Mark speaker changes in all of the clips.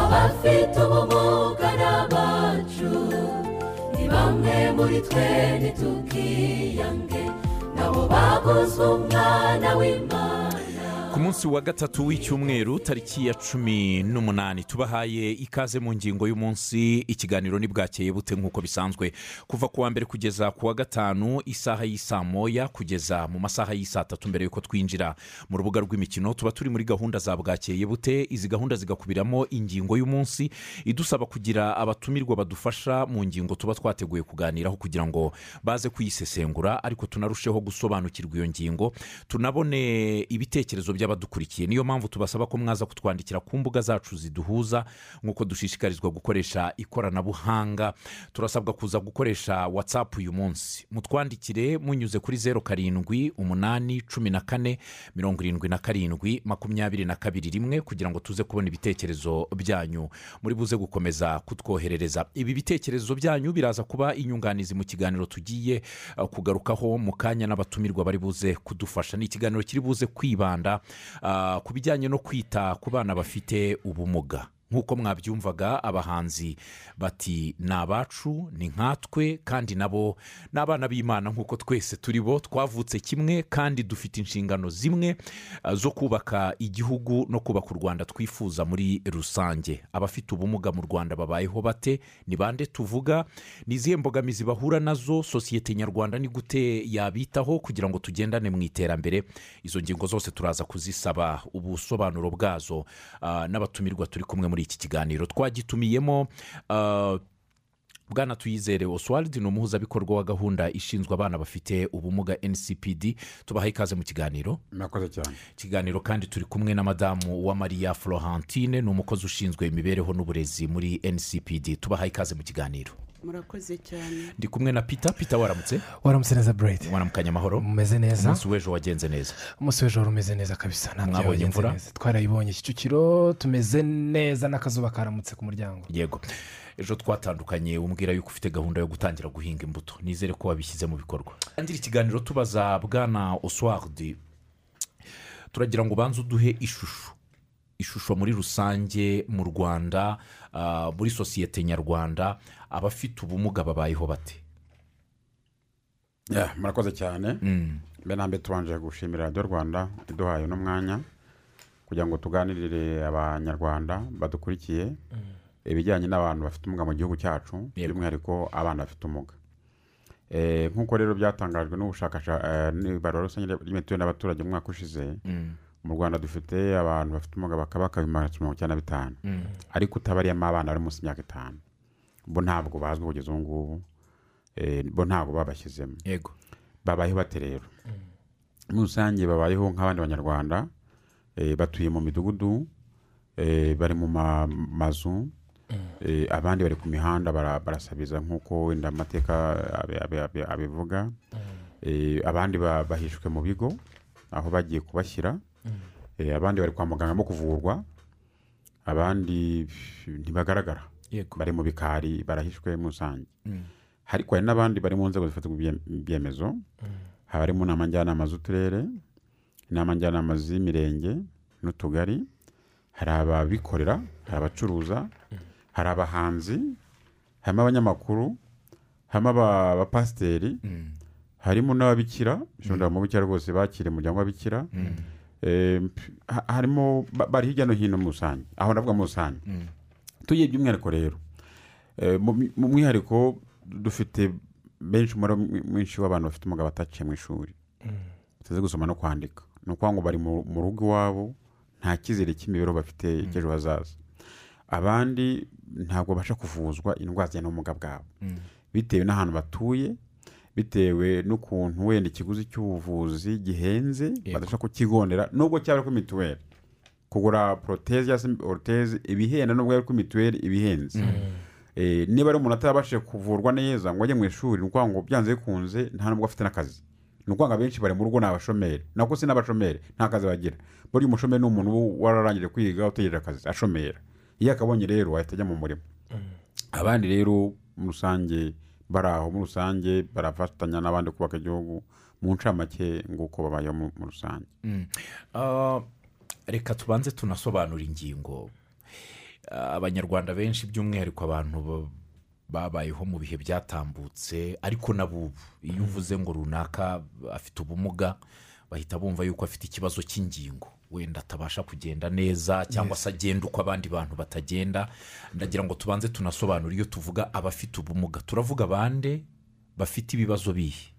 Speaker 1: abafite ubumuga n'abacu ni bamwe muri twe ntitukiyange nabo baguzwe umwana w'imana
Speaker 2: ku munsi wa gatatu w'icyumweru tariki ya cumi n'umunani tubahaye ikaze mu ngingo y'umunsi ikiganiro ntibwakeye bute nk'uko bisanzwe kuva ku wa mbere kugeza ku wa gatanu isaha y'isaa moya kugeza mu masaha y'isaa tatu mbere y'uko twinjira mu rubuga rw'imikino tuba turi muri gahunda za bwakeye bute izi gahunda zigakubiramo ingingo y'umunsi idusaba kugira abatumirwa badufasha mu ngingo tuba twateguye kuganiraho kugira ngo baze kuyisesengura ariko tunarusheho gusobanukirwa iyo ngingo tunabone ibitekerezo by'abadukurikiye niyo mpamvu tubasaba ko mwaza kutwandikira ku mbuga zacu ziduhuza nk'uko dushishikarizwa gukoresha ikoranabuhanga turasabwa kuza gukoresha watsapu uyu munsi mutwandikire munyuze kuri zeru karindwi umunani cumi na kane mirongo irindwi na karindwi makumyabiri na kabiri rimwe kugira ngo tuze kubona ibitekerezo byanyu muri buze gukomeza kutwoherereza ibi bitekerezo byanyu biraza kuba inyunganizi mu kiganiro tugiye eh, kugarukaho mu kanya n'abatumirwa bari buze kudufasha ni ikiganiro kiri buze kwibanda ah, ku bijyanye no kwita ku bana bafite ubumuga nk'uko mwabyumvaga abahanzi bati ni abacu ni nkatwe kandi nabo ni abana b'imana nk'uko twese turi bo twavutse kimwe kandi dufite inshingano zimwe ah, zo kubaka igihugu no kubaka u rwanda twifuza muri rusange abafite ubumuga mu rwanda babayeho bate ni bande tuvuga ni izihe mbogamizi bahura nazo sosiyete nyarwanda ni gute yabitaho kugira ngo tugendane mu iterambere izo ngingo zose turaza kuzisaba ubusobanuro bwazo ah, n'abatumirwa turi kumwe muri iki kiganiro twagitumiyemo ah, bwana tuyizere oswald ni umuhuzabikorwa wa gahunda ishinzwe abana bafite ubumuga ncpd tubaha ikaze mu kiganiro
Speaker 3: murakoze cyane
Speaker 2: ikiganiro kandi turi kumwe na madamu wa maria florentine ni umukozi ushinzwe imibereho n'uburezi muri ncpd tubaha ikaze mu kiganiro
Speaker 4: murakoze cyane
Speaker 2: ndi kumwe na peter peter waramutse
Speaker 5: waramutse neza burayiti
Speaker 2: waramukanye amahoro
Speaker 5: umeze neza
Speaker 2: umunsi w'ejo wagenze neza
Speaker 5: umunsi w'ejo wari umeze neza kabisa ntabyo
Speaker 2: Mwabonye
Speaker 5: wagenze
Speaker 2: imvura?
Speaker 5: neza twarayibonye kicukiro tumeze neza n'akazuba karamutse ku muryango
Speaker 2: yego ejo twatandukanye umbwira yuko ufite gahunda yo gutangira guhinga imbuto nizere ko wabishyize mu bikorwa tangira ikiganiro tubaza bwana oswald turagira ngo ubanze uduhe ishusho ishusho muri rusange mu rwanda ah, muri sosiyete nyarwanda abafite ubumuga babayeho bate
Speaker 3: Ya, murakoze cyane mbere na mbere tubanje gushimira radiyo rwanda iduhaye uno mwanya kugira ngo tuganirire abanyarwanda badukurikiye ibijyanye n'abantu bafite ubumuga mu gihugu cyacu
Speaker 2: Yego.
Speaker 3: by'umwihariko abana bafite ubumuga Eh, nk'uko rero byatangajwe n'ubushakashatsi n'ibarura rusange ry'imiturire n'abaturage mu mwaka ushize mu rwanda dufite abantu bafite ubumuga bakaba bakaba ibihumbi magana atatu mirongo icyenda na bitanu ariko utabariyemo abana bari munsi y'imyaka itanu bo ntabwo bazwi kugeza ubu ngubu Eh, bo ntabwo babashyizemo
Speaker 2: yego
Speaker 3: babayeho bate rero muri rusange babayeho nk'abandi banyarwanda eh, batuye mu midugudu eh, bari mu ma- mazu eh, abandi bari ku mihanda bara- barasabiriza nk'uko wenda amateka abi- abi- abi- abivuga Eh, abandi ba- bahishwe mu bigo aho bagiye kubashyira Eh, abandi bari kwa muganga mo kuvurwa abandi ntibagaragara
Speaker 2: yego
Speaker 3: bari mu bikari barahishwe muri rusange ariko hari n'abandi bari mu nzego zifatirwa ibye- ibyemezo haba harimo inama njyanama z'uturere inama njyanama z'imirenge n'utugari hari ababikorera hari abacuruza hari abahanzi harimo abanyamakuru harimo aba- abapasiteri harimo n'ababikira bishobora mu bikira rwose bakira umuryango w'ababikira Eh, ha- harimo ba- bari hirya no hino mu rusange aho navuga mu rusange tugiye by'umwihariko rero Eh, mu mi- mu mwihariko dufite benshi umubare mwi- mwinshi w'abantu bafite umugabo bataciye mu ishuri batazi gusoma no kwandika ni ukuvuga ngo bari mu mu rugo iwabo nta cyizere cy'imibereho bafite cy'ejo hazaza abandi ntabwo babasha kuvuzwa indwara zijyana n'ubumuga bwabo bitewe n'ahantu batuye bitewe n'ukuntu wenda ikiguzi cy'ubuvuzi gihenze badashobora kukigondera nubwo cyaba kuri mituweli kugura poroteze cyangwa se oruteze ibihenda nubwo yari kuri mituweli ibihenze Eh, niba ari umuntu atarabashije kuvurwa neza ngo ajye mu ishuri ni ukuvuga ngo byanze bikunze nta nubwo afite n'akazi ni ukuvuga ngo abenshi bari mu rugo ni abashomeri nako si n'abashomeri nta kazi bagira burya umushomeri ni umuntu uba wararangije kwiga utegereje akazi ashomera iyo akabonye rero ahita ajya mu murima abandi rero muri rusange bari aho muri rusange barafatanya n'abandi kubaka igihugu mu ncamake nguko babayeho mu mu rusange
Speaker 2: Ah, reka tubanze tunasobanura ingingo ah, abanyarwanda benshi by'umwihariko abantu ba- babayeho mu bihe byatambutse ariko n'abubu iyo uvuze ngo runaka afite ubumuga bahita bumva yuko afite ikibazo cy'ingingo wenda atabasha kugenda neza cyangwa se agenda uko abandi bantu batagenda ndagira ngo tubanze tunasobanure iyo tuvuga abafite ubumuga turavuga bande bafite ibibazo bihe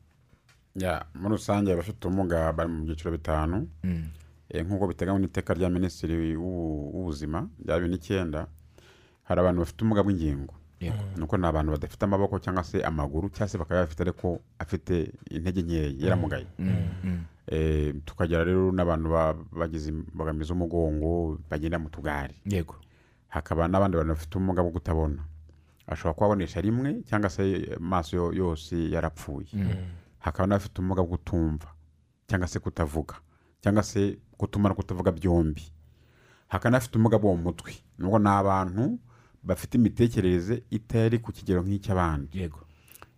Speaker 3: Ya, muri rusange abafite ubumuga bari mu byiciro bitanu Eh, nk'uko biteganywa n'iteka rya minisitiri w'ubu- w'ubuzima rya bibiri n'icyenda hari abantu bafite ubumuga bw'ingingo
Speaker 2: Yego.
Speaker 3: ni uko ni abantu badafite amaboko cyangwa se amaguru cyangwa se bakaba bafite ariko afite intege nkeya yaramugaye Eh, tukagira rero n'abantu ba- bagize imbogamizi z'umugongo bagenda mu tugari
Speaker 2: yego
Speaker 3: hakaba n'abandi bantu bafite ubumuga bwo kutabona ashobora kubabonesha rimwe cyangwa se amaso yo- yose yarapfuye hakaba n'abafite ubumuga bwo kutumva cyangwa se kutavuga cyangwa se gutuma no kutavuga byombi hakaba n'abafite ubumuga bwo mu mutwe nubwo ni abantu bafite imitekerereze itari ku kigero nk'icy'abandi
Speaker 2: yego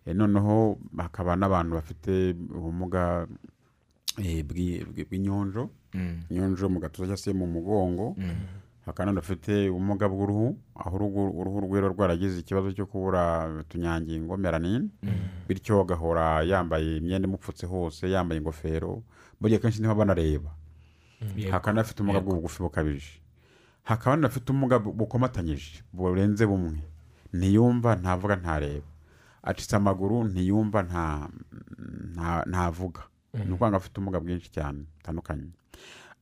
Speaker 3: E, noneho hakaba n'abantu bafite ubumuga eh, bwi- bwi- bw'inyonjo inyonjo mu gatuza cyangwa se mu mugongo hakaba n'abantu bafite ubumuga bw'uruhu aho uruhu- uruhu rwera rwaragize ikibazo cyo kubura utunyangingo melanine bityo agahora yambaye imyenda imupfutse hose yambaye ingofero buriya kenshi niho banareba hakaba n'abafite ubumuga bw'ubugufi bukabije hakaba n'abafite ubumuga bu- bukomatanyije burenze bumwe ntiyumva ntavuga ntareba acitse amaguru ntiyumva nta- nta- ntavuga ni ukuvuga ngo afite ubumuga bwinshi cyane butandukanye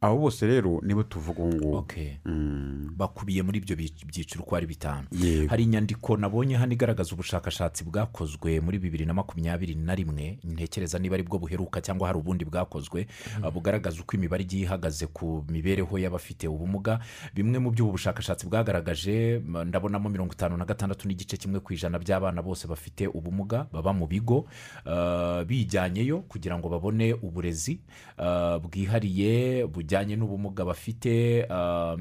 Speaker 3: abo bose rero nibo tuvuga ubu ngubu
Speaker 2: okay
Speaker 3: Mm,
Speaker 2: bakubiye muri ibyo bi- byiciro uko ari bitanu
Speaker 3: yego.
Speaker 2: hari inyandiko nabonye hano igaragaza ubushakashatsi bwakozwe muri bibiri na makumyabiri na rimwe ntekereza niba ari bwo buheruka cyangwa hari ubundi bwakozwe ah, bugaragaza uko imibare igiye ihagaze ku mibereho y'abafite ubumuga bimwe mu byo ubu bushakashatsi bwagaragaje m- ndabonamo mirongo itanu na gatandatu n'igice kimwe ku ijana by'abana bose bafite ubumuga baba mu bigo ah, bijyanyeyo kugira ngo babone uburezi ah, bwihariye bujyanye n'ubumuga bafite ah,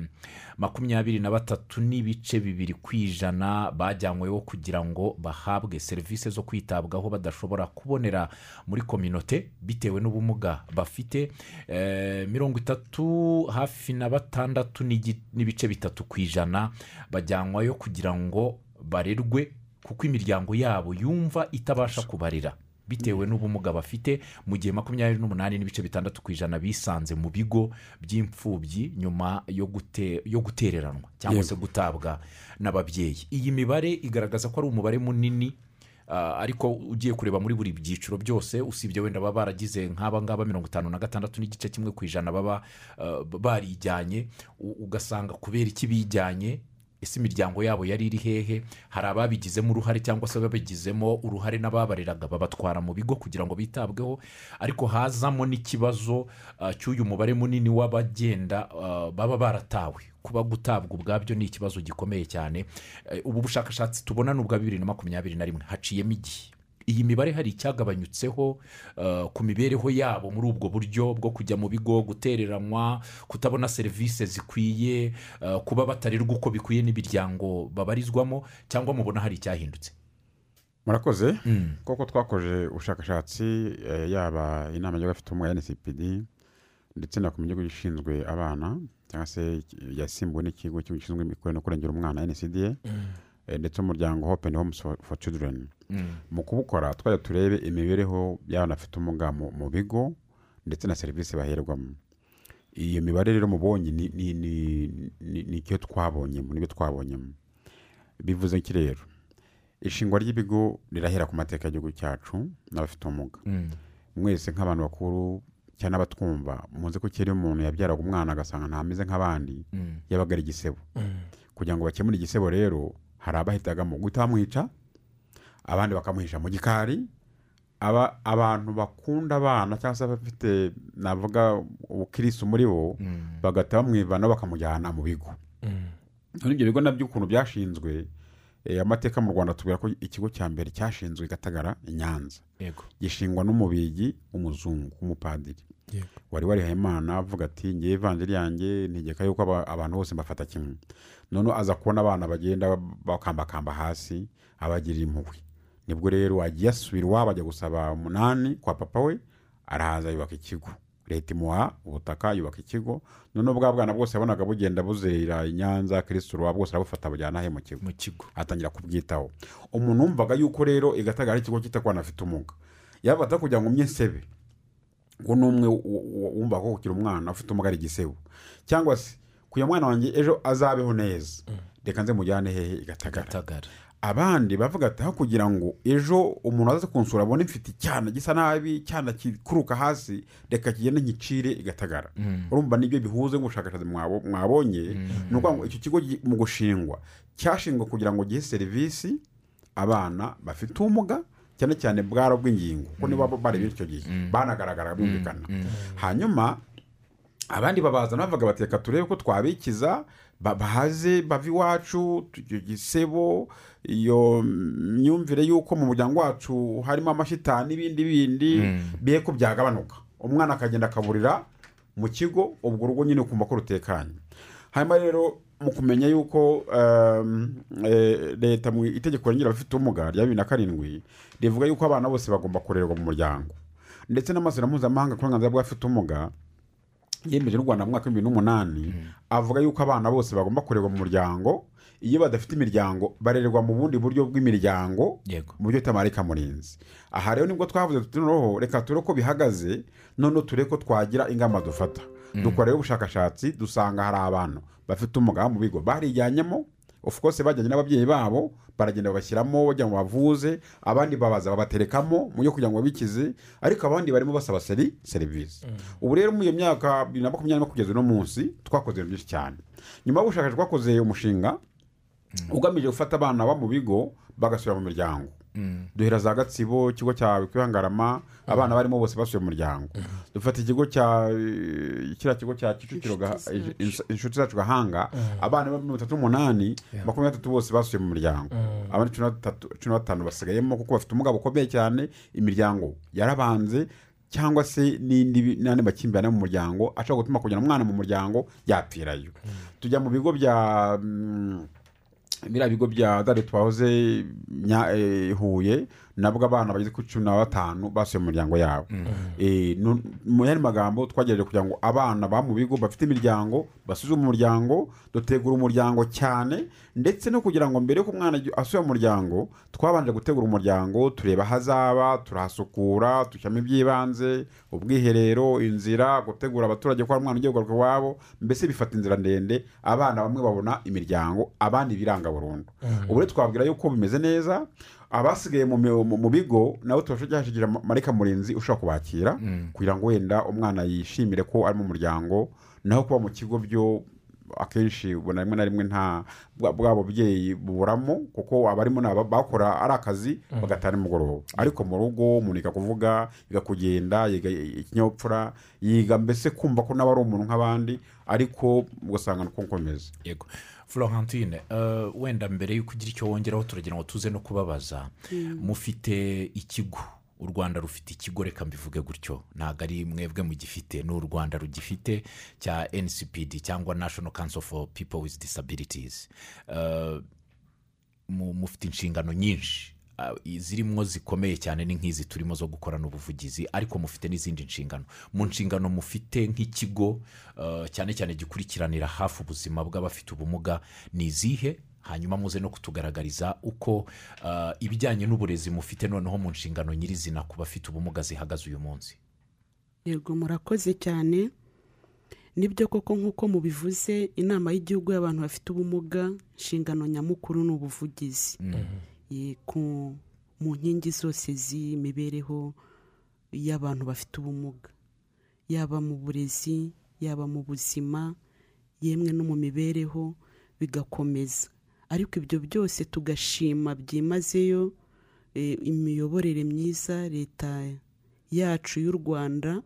Speaker 2: makumyabiri na batatu n'ibice bibiri ku ijana bajyanyweho kugira ngo bahabwe serivisi zo kwitabwaho badashobora kubonera muri kominote bitewe n'ubumuga bafite Eh, mirongo itatu hafi na batandatu n'igi- n'ibice bitatu ku ijana bajyanwayo kugira ngo barerwe kuko imiryango yabo yumva itabasha kubarira bitewe n'ubumuga bafite mu gihe makumyabiri n'umunani n'ibice bitandatu ku ijana bisanze mu bigo by'imfubyi nyuma yo gute- yo gutereranwa cyangwa se gutabwa n'ababyeyi iyi mibare igaragaza ko ari umubare munini ah, ariko ugiye kureba muri buri byiciro byose usibye wenda baba baragize nk'aba ngaba mirongo itanu na gatandatu n'igice kimwe ku ijana baba ah, barijyanye u- ugasanga kubera iki bijyanye ese imiryango yabo yari iri hehe hari ababigizemo uruhare cyangwa se ababigizemo uruhare n'ababareraga babatwara mu bigo kugira ngo bitabweho ariko hazamo n'ikibazo ah, cy'uyu mubare munini w'abagenda ah, baba baratawe kuba gutabwa ubwabyo ni ikibazo gikomeye cyane Eh, ubu bushakashatsi tubona ni ubwa bibiri na makumyabiri na rimwe haciyemo igihe iyi mibare hari icyagabanyutseho uh, ku mibereho yabo muri ubwo buryo bwo kujya mu bigo gutereranwa kutabona serivisi zikwiye uh, kuba batarerwa uko bikwiye n'imiryango babarizwamo cyangwa mubona hari icyahindutse
Speaker 3: murakoze koko twakoje ubushakashatsi eh, yaba inama y'abafite ubumuga ya ncpd ndetse na komisiyo y'igihugu ishinzwe abana cyangwa se yasimbuwe n'ikigo cy'igihugu gishinzwe imikorere no kurengera umwana ncda eh, ndetse umuryango hope and homes for, for children mu kubukora twajya turebe imibereho y'abana bafite ubumuga mu, mu bigo ndetse na serivisi baherwamo iyo mibare rero mubonye ni, ni, ni, ni, ni icyo twabonyemo nibyo twabonyemo bivuze iki rero ishingwa ry'ibigo rirahera ku mateka y'igihugu cyacu n'abafite ubumuga mwese nk'abantu bakuru cyane n'abatwumva muzi ko kera iyo umuntu yabyaraga umwana agasanga ntameze nk'abandi yabaga ari igisebo kugira ngo bakemure igisebo rero hari abahitagamo guhita bamwica abandi bakamuhisha mu gikari aba abantu bakunda abana cyangwa se abafite navuga ubukirisitu muri bo bagahita bamwivana bakamujyana mu bigo none ibyo bigo nabyo ukuntu byashinzwe eh, amateka mu rwanda tubwira ko ikigo cya mbere cyashinzwe i gatagara i nyanza
Speaker 2: yego
Speaker 3: gishingwa n'umubigi w'umuzungu w'umupadiri
Speaker 5: Yego.
Speaker 3: wari warihaye imana avuga ati ngewe ivanjiri yanjye ntegeka yuko aba- abantu bose mbafata kimwe noneho aza kubona abana bagenda bakambakamba hasi abagirira impuhwe nibwo rero agiye asubira iwabo ajya gusaba umunani kwa papa we arahaza yubaka ikigo leta imuha ubutaka yubaka ikigo noneho bwa bwana bwose yabonaga bugenda buzerera i nyanza kirisura bwose arabufata bujyana he mu kigo
Speaker 2: mu kigo
Speaker 3: atangira kubwitaho umuntu wumvaga yuko rero igatagara ikigo cyita ku bantu bafite ubumuga yaba kugira ngo umye sebe ngo ni umwe w- w- wumva ko ukiri umwana ufite umugari ari igisebo cyangwa se kuya mwana wanjye ejo azabeho neza reka nze mujyane hehe i Gatagara
Speaker 2: gatagara
Speaker 3: abandi bavuga ati aho kugira ngo ejo umuntu aza kunsura abone mfite icyana gisa nabi icyana kikuruka hasi reka kigende nkicire igatagara urumva nibyo bihuze n'ubushakashatsi mwabo- mwabonye ni ukuvuga ngo icyo kigo gi- mu gushingwa cyashingwa kugira ngo gihe serivisi abana bafite ubumuga cyane cyane bwara bw'ingingo kuko nibo baba bareba icyo gihe banagaragara bumvikana hanyuma abandi babaza bavuga bati reka turebe ko twabikiza ba- bahaze bava iwacu tu- icyo gisebo iyo myumvire y'uko mu muryango wacu harimo amashitani n'ibindi bindi biye ko byagabanuka umwana akagenda akaburira mu kigo ubwo rugo nyine ukumva ko rutekanye hanyuma rero mu kumenya yuko um, eh, leta mu itegeko ringira abafite ubumuga rya bibiri na karindwi rivuga yuko abana bose bagomba kurererwa mu muryango ndetse n'amasezerano mpuzamahanga ku burenganzira bw'abafite ubumuga yemeje n'u rwanda mu mwaka w'ibihumbi n'umunani avuga yuko abana bose bagomba kurerwa mu muryango iyo badafite imiryango barererwa mu bundi buryo bw'imiryango
Speaker 2: yego
Speaker 3: mu buryo itamarika murinzi aha rero nibwo twavuze tuti noneho reka ture ko bihagaze noneho ture ko twagira ingamba dufata dukora rero ubushakashatsi dusanga hari abantu bafite umuga mu bigo barijyanyemo of course bajyanye n'ababyeyi babo baragenda babashyiramo bajya ngo bavuze abandi babaza babaterekamo mu byo kugira ngo babikize ariko abandi barimo basaba seri serivisi ubu rero muri iyo myaka bibiri na makumyabiri na kugeza uno munsi twakoze ibintu byinshi cyane nyuma y'ubushakashatsi twakoze umushinga ugamije gufata abana baba mu bigo bagasubira mu miryango duhera za gatsibo ikigo cya kwihangarama abana barimo bose basuye mu muryango dufata ikigo cya eh, kiriya kigo cya kicukiro Gaha- eh, inshuti zacu gahanga abana ba mirongo itatu n'umunani makumyabiri n'atatu bose basuye mu muryango abandi cumi na batatu- cumi na batanu basigayemo kuko bafite umugabo ukomeye cyane imiryango yarabanze cyangwa se n'indi bi- n'andi makimbirane mu muryango ashobora gutuma kujyana umwana mu muryango yapfirayo tujya mu bigo bya mm, biriya bigo bya dare twahoze Nya- eh, huye nabwo abana bageze kuri cumi na batanu basuye mu miryango yabo Eh, nu- mu yandi magambo twagerageje kugira ngo abana ba mu bigo bafite imiryango basuzume umuryango dutegura umuryango cyane ndetse no kugira ngo mbere y'uko umwana ajya- asuye umuryango twabanje gutegura umuryango tureba aho azaba turahasukura dushyiramo iby'ibanze ubwiherero inzira gutegura abaturage ko hari umwana ugiye kugaruka iwabo mbese bifata inzira ndende abana bamwe babona imiryango abandi biranga burundu ubu rero twabwira yuko bimeze neza abasigaye mu, mu, mu bigo nabo tubasha hashigira marika murinzi ushobora kubakira kugira ngo wenda umwana yishimire ko ari mu muryango naho kuba mu kigo byo akenshi ubona rimwe na rimwe nta bwa- bwa bubyeyi buburamo kuko abarimo ni aba- bakora ari akazi bagataha nimugoroba ariko mu rugo umuntu yiga kuvuga yiga kugenda yiga i- ikinyabupfura yiga mbese kumva ko nawe ari umuntu nk'abandi ariko ugasanga ni uko nkomeza
Speaker 2: yego florentine eh, wenda mbere y'uko ugira icyo wongeraho turagira ngo tuze no kubabaza mufite ikigo u rwanda rufite ikigo reka mbivuge gutyo ntabwo ari mwebwe mugifite ni u rwanda rugifite cya ncpd cyangwa national council for people with disabilities Eh, mu- mufite inshingano nyinshi Ah, zirimo zikomeye cyane ni nk'izi turimo zo gukorana ubuvugizi ariko mufite n'izindi nshingano mu nshingano mufite nk'ikigo eh, cyane cyane gikurikiranira hafi ubuzima bw'abafite ubumuga ni izihe hanyuma muze no kutugaragariza uko eh, ibijyanye n'uburezi mufite noneho mu nshingano nyirizina ku bafite ubumuga zihagaze uyu munsi
Speaker 4: yego murakoze cyane nibyo koko nk'uko mubivuze inama y'igihugu y'abantu bafite ubumuga inshingano nyamukuru ni ubuvugizi Ye- ku- mu nkingi zose z'imibereho y'abantu bafite ubumuga yaba mu burezi yaba mu buzima yemwe no mu mibereho bigakomeza ariko ibyo byose tugashima byimazeyo eh, imiyoborere myiza leta yacu y'u rwanda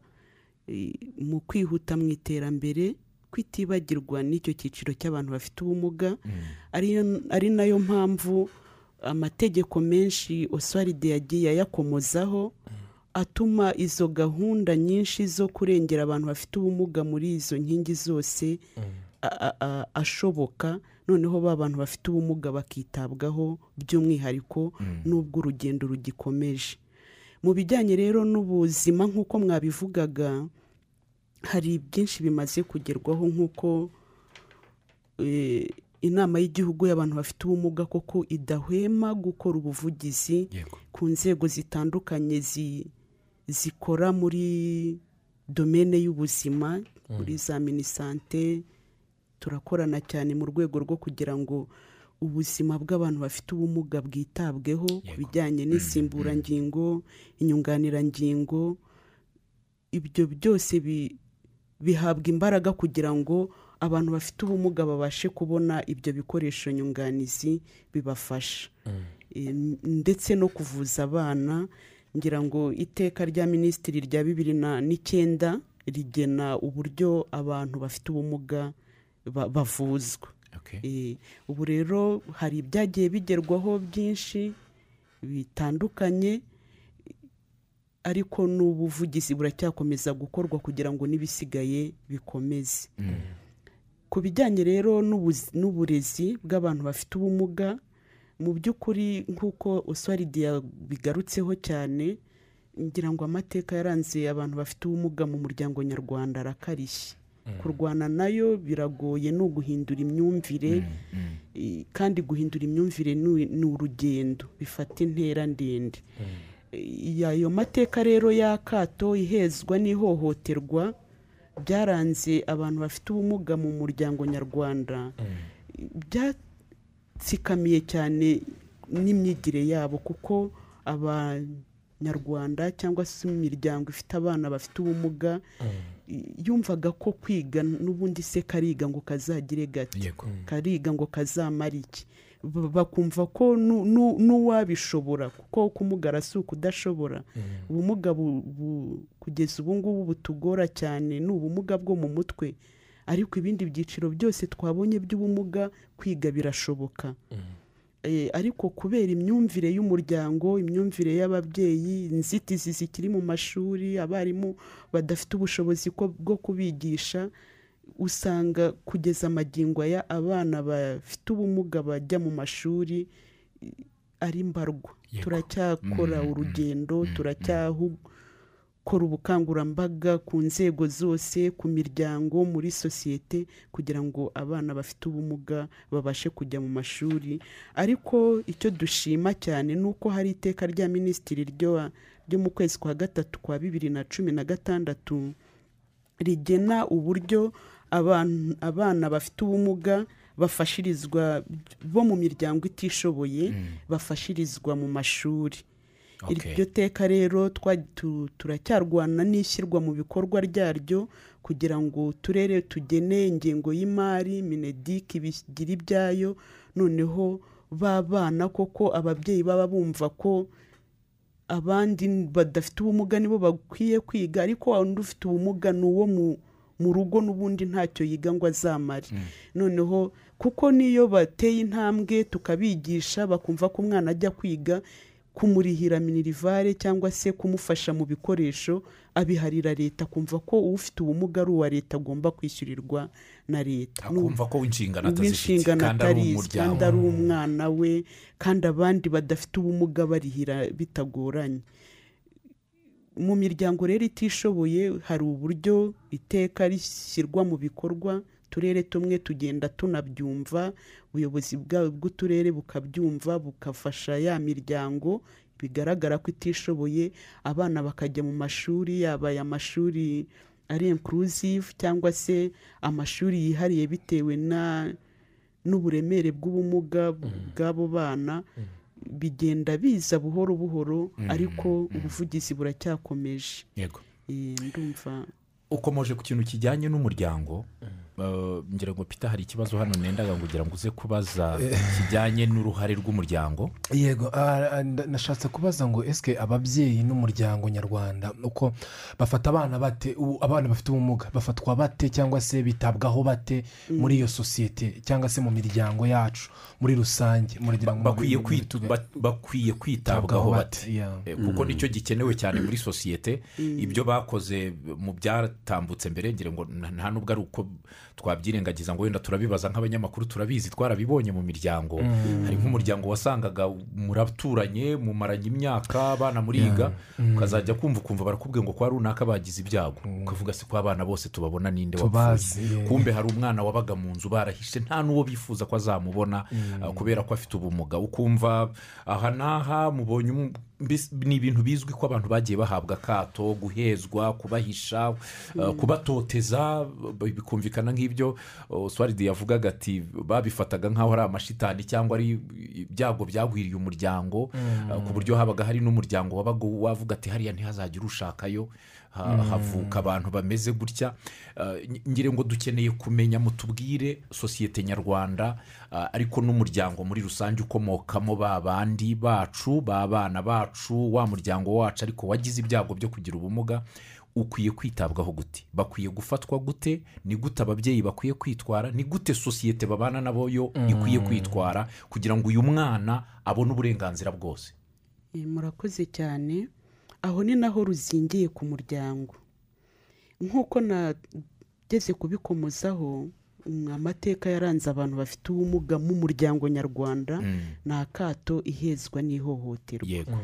Speaker 4: eh, mu kwihuta mu iterambere kwitibagirwa n'icyo cyiciro cy'abantu bafite ubumuga ariyo- ari nayo mpamvu amategeko menshi oswaride yagiye ayakomozaho atuma izo gahunda nyinshi zo kurengera abantu bafite ubumuga muri izo nkingi zose a- a- a- ashoboka noneho ba bantu bafite ubumuga bakitabwaho by'umwihariko n'ubwo urugendo rugikomeje mu bijyanye rero n'ubuzima nk'uko mwabivugaga hari byinshi bimaze kugerwaho nk'uko eh, inama y'igihugu y'abantu bafite ubumuga koko idahwema gukora ubuvugizi
Speaker 5: yego
Speaker 4: ku nzego zitandukanye zi- zikora muri domene y'ubuzima muri za minisante turakorana cyane mu rwego rwo kugira ngo ubuzima bw'abantu bafite ubumuga bwitabweho ku
Speaker 5: Yego.
Speaker 4: bijyanye n'insimburangingo inyunganirangingo ibyo byose bi- bihabwa imbaraga kugira ngo abantu bafite ubumuga babashe kubona ibyo bikoresho nyunganizi bibafasha Em, ndetse no kuvuza abana ngira ngo iteka rya minisitiri rya bibiri na n'icyenda rigena uburyo abantu bafite ubumuga ba- bavuzwa
Speaker 2: Okay.
Speaker 4: Eh, ubu rero hari ibyagiye bigerwaho byinshi bitandukanye ariko n'ubuvugizi buracyakomeza gukorwa kugira ngo n'ibisigaye bikomeze ku bijyanye rero n'ubuzi- n'uburezi bw'abantu bafite ubumuga mu by'ukuri nk'uko oswaridi yabigarutseho cyane ngira ngo amateka yaranze abantu bafite ubumuga mu muryango nyarwanda arakarishye kurwana nayo biragoye ni uguhindura imyumvire i- kandi guhindura imyumvire ni ni urugendo bifata intera ndende I- ayo mateka rero y'akato ihezwa n'ihohoterwa byaranze abantu bafite ubumuga mu muryango nyarwanda byatsikamiye cyane n'imyigire yabo kuko abanyarwanda cyangwa se imiryango ifite abana bafite ubumuga i- yumvaga ko kwiga n'ubundi se kariga ngo kazagire gake
Speaker 2: yego
Speaker 4: kariga ngo kazamara iki Ba- bakumva ko nu- nu- n'uwabishobora kuko kumugara si ukudashobora ubumuga bu- bu- kugeza ubu ngubu butugora cyane ni ubumuga bwo mu mutwe ariko ibindi byiciro byose twabonye by'ubumuga kwiga birashoboka Eh, ariko kubera imyumvire y'umuryango imyumvire y'ababyeyi inzitizi zikiri mu mashuri abarimu badafite ubushobozi ko- bwo kubigisha usanga kugeza amagingo aya abana bafite ubumuga bajya mu mashuri i- ari mbarwa
Speaker 5: Yego.
Speaker 4: turacyakora urugendo turacyakora ubukangurambaga ku nzego zose ku miryango muri sosiyete kugira ngo abana bafite ubumuga babashe kujya mu mashuri ariko icyo dushima cyane ni uko hari iteka rya minisitiri ryo ryo mu kwezi kwa gatatu kwa bibiri na cumi na gatandatu rigena uburyo aban- abana bafite ubumuga bafashirizwa bo mu miryango itishoboye bafashirizwa mu mashuri
Speaker 2: Okay.
Speaker 4: iryo teka rero twa- tu- turacyarwana n'ishyirwa mu bikorwa ryaryo kugira ngo turere tugene ingengo y'imari minedik bigira ibyayo noneho babana koko ababyeyi baba bumva ko abandi badafite ubumuga nibo bakwiye kwiga ariko wa wundi ufite ubumuga ni uwo mu- mu rugo n'ubundi ntacyo yiga ngo azamare noneho kuko niyo bateye intambwe tukabigisha bakumva ko umwana ajya kwiga kumurihira minirivare cyangwa se kumufasha mu bikoresho abiharira leta kumva ko ufite ubumuga ari uwa leta agomba kwishyurirwa na leta Ni
Speaker 2: akumva ko inshingano atazifite
Speaker 4: uw'inshingano
Speaker 2: kandi ari
Speaker 4: atarizi kandi
Speaker 2: umuryango
Speaker 4: ari umwana we kandi abandi badafite ubumuga barihira bitagoranye mu miryango rero itishoboye hari uburyo iteka rishyirwa mu bikorwa uturere tumwe tugenda tunabyumva ubuyobozi bwa- bw'uturere bukabyumva bukafasha ya miryango bigaragara ko itishoboye abana bakajya mu mashuri yaba aya mashuri ari inclusive cyangwa se amashuri yihariye bitewe na n'uburemere bw'ubumuga bw'abo bana bigenda biza buhoro buhoro ariko ubuvugizi buracyakomeje
Speaker 2: yego
Speaker 4: Eh, ndumva
Speaker 2: ukomeje ku kintu kijyanye n'umuryango eh, ngira ngo pita hari ikibazo hano nendaga ngo ugira ngo uze kubaza kijyanye n'uruhare rw'umuryango
Speaker 5: yego ah, ah, nda- nashatse kubaza ngo esike ababyeyi n'umuryango nyarwanda uko bafata abana bate ubu abana bafite ubumuga bafatwa bate cyangwa se bitabwaho bate muri iyo sosiyete cyangwa se mu miryango yacu muri rusange muragira ngo
Speaker 2: bakwiye
Speaker 5: mu- mu-
Speaker 2: kwit-
Speaker 5: tuga-
Speaker 2: ba- bakwiye kwitabwaho bate
Speaker 5: yeah.
Speaker 2: Eh, kuko nicyo gikenewe cyane muri sosiyete ibyo bakoze mu byatambutse mbere ngira ngo nta nta nubwo ari uko twabyirengagiza ngo wenda turabibaza nk'abanyamakuru turabizi twarabibonye mu miryango hari nk'umuryango wasangaga muraturanye mumaranye imyaka abana muriga ukazajya kumva ukumva barakubwiye ngo kwa runaka bagize ibyago ukavuga se ko abana bose tubabona ninde
Speaker 5: Tubazi,
Speaker 2: wapfuye
Speaker 5: yeah.
Speaker 2: kumbe hari umwana wabaga mu nzu barahishe nta n'uwo bifuza ko azamubona uh, kubera ko afite ubumuga ukumva aha n'aha mubonye umu- mbese ni ibintu bizwi ko abantu bagiye bahabwa akato guhezwa kubahisha uh, kubatoteza b- bikumvikana nk'ibyo uh, swaridi yavugaga ati babifataga nk'aho ari amashitani cyangwa ari ibyago byagwiriye umuryango uh, ku buryo habaga hari n'umuryango wabaga wavuga ati hariya ntihazagire ushakayo ha- havuka abantu bameze gutya Uh, ngi- ngira ngo dukeneye kumenya mutubwire sosiyete nyarwanda uh, ariko n'umuryango muri rusange ukomokamo ba bandi bacu ba bana bacu wa muryango wacu ariko wagize ibyago byo kugira ubumuga ukwiye kwitabwaho gute bakwiye gufatwa gute ni gute ababyeyi bakwiye kwitwara ni gute sosiyete babana nabo yo ikwiye kwitwara kugira ngo uyu mwana abone uburenganzira bwose
Speaker 4: Eh, murakoze cyane aho ni naho ruzingiye ku muryango nk'uko nageze kubikomozaho mm, amateka yaranze abantu bafite ubumuga mu muryango nyarwanda ni akato ihezwa n'ihohoterwa
Speaker 2: yego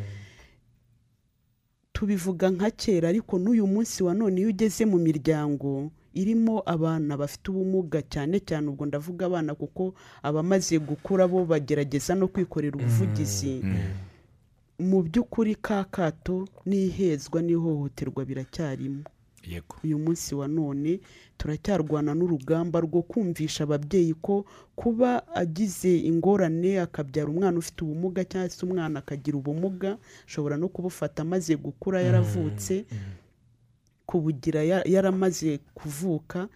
Speaker 4: tubivuga nka kera ariko n'uyu munsi wa none iyo ugeze mu miryango irimo abana bafite ubumuga cyane cyane ubwo ndavuga abana kuko abamaze gukura bo bagerageza no kwikorera ubuvugizi mu by'ukuri ka kato n'ihezwa n'ihohoterwa biracyarimo
Speaker 2: yego
Speaker 4: uyu munsi wa none turacyarwana n'urugamba rwo kumvisha ababyeyi ko kuba agize ingorane akabyara umwana ufite ubumuga cyangwa se umwana akagira ubumuga ashobora no kubufata amaze gukura yaravutse kubugira ya- yaramaze kuvuka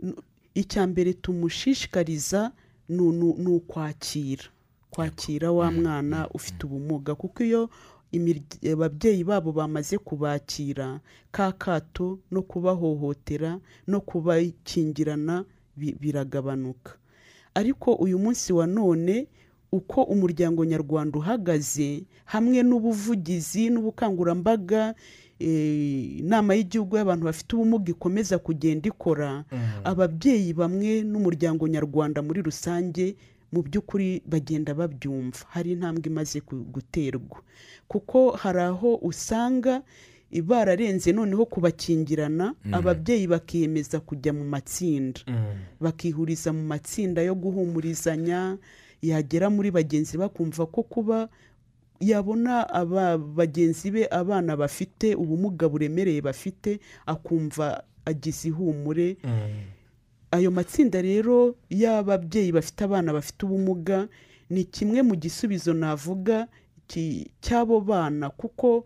Speaker 4: N- icya mbere tumushishikariza ni unu- ni ukwakira kwakira wa mwana ufite ubumuga kuko iyo imirya- ababyeyi babo bamaze kubakira ka kato no kubahohotera no kubakingirana bi- biragabanuka ariko uyu munsi wa none uko umuryango nyarwanda uhagaze hamwe n'ubuvugizi n'ubukangurambaga eh, inama y'igihugu y'abantu bafite ubumuga ikomeza kugenda ikora ababyeyi bamwe n'umuryango nyarwanda muri rusange mu by'ukuri bagenda babyumva hari intambwe imaze ku- guterwa kuko hari aho usanga i- bararenze noneho kubakingirana ababyeyi bakiyemeza kujya mu matsinda bakihuriza mu matsinda yo guhumurizanya yagera muri bagenzi bakumva ko kuba yabona aba bagenzi be abana bafite ubumuga buremereye bafite akumva agize ihumure ayo matsinda rero y'ababyeyi bafite abana bafite ubumuga ni kimwe mu gisubizo navuga ki- cy'abo bana kuko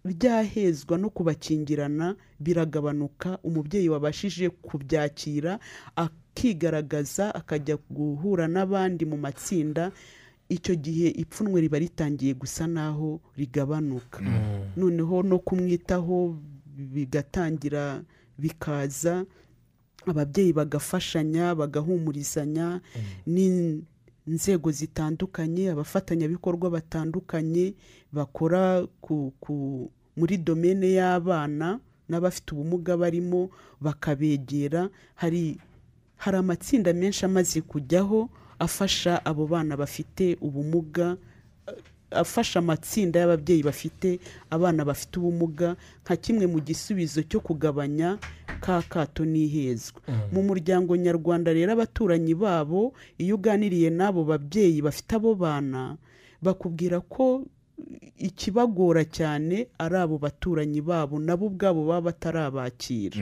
Speaker 4: ryahezwa no kubakingirana biragabanuka umubyeyi wabashije kubyakira akigaragaza akajya guhura n'abandi mu matsinda icyo gihe ipfunwe riba ritangiye gusa naho rigabanuka noneho no kumwitaho bigatangira bikaza ababyeyi bagafashanya bagahumurizanya n'inzego zitandukanye abafatanyabikorwa batandukanye bakora ku, ku, muri domene y'abana n'abafite ubumuga barimo bakabegera hari hari amatsinda menshi amaze kujyaho afasha abo bana bafite ubumuga afasha amatsinda y'ababyeyi bafite abana bafite ubumuga nka kimwe mu gisubizo cyo kugabanya ka kato n'ihezwa mu muryango nyarwanda rero abaturanyi babo iyo uganiriye n'abo babyeyi bafite abo bana bakubwira ko ikibagora cyane ari abo baturanyi babo nabo ubwabo baba batarabakira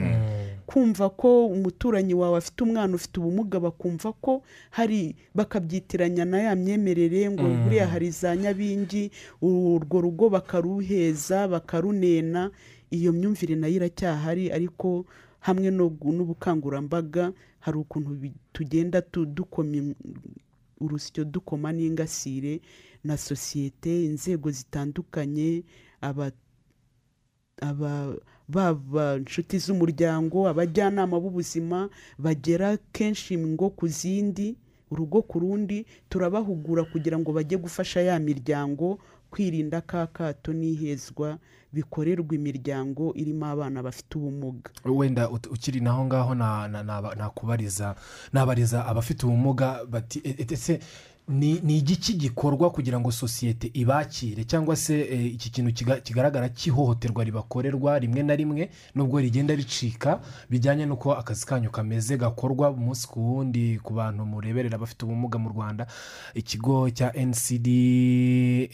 Speaker 4: kumva ko umuturanyi wawe afite umwana ufite ubumuga bakumva ko hari bakabyitiranya na ya myemerere ngo buriya hari za nyabingi urwo rugo bakaruheza bakarunena iyo myumvire nayo iracyahari ariko hamwe no gu- n'ubukangurambaga hari ukuntu bi- tugenda tu- dukoma im- urusyo dukoma n'ingasire na sosiyete inzego zitandukanye aba aba baba inshuti z'umuryango abajyanama b'ubuzima bagera kenshi ngo ku zindi urugo ku rundi turabahugura kugira ngo bajye gufasha ya miryango kwirinda ka kato n'ihezwa bikorerwa imiryango irimo abana bafite ubumuga
Speaker 5: wenda ut- ukiri naho ngaho na- na- naba- nakubariza nabariza abafite ubumuga bati "E- e- ese ni ni igiki gikorwa kugira ngo sosiyete ibakire cyangwa se eh, iki kintu kiga- kigaragara cy'ihohoterwa ribakorerwa rimwe na rimwe nubwo rigenda ricika bijyanye n'uko akazi kanyu kameze gakorwa umunsi ku wundi ku bantu mureberera abafite ubumuga mu rwanda ikigo cya ncda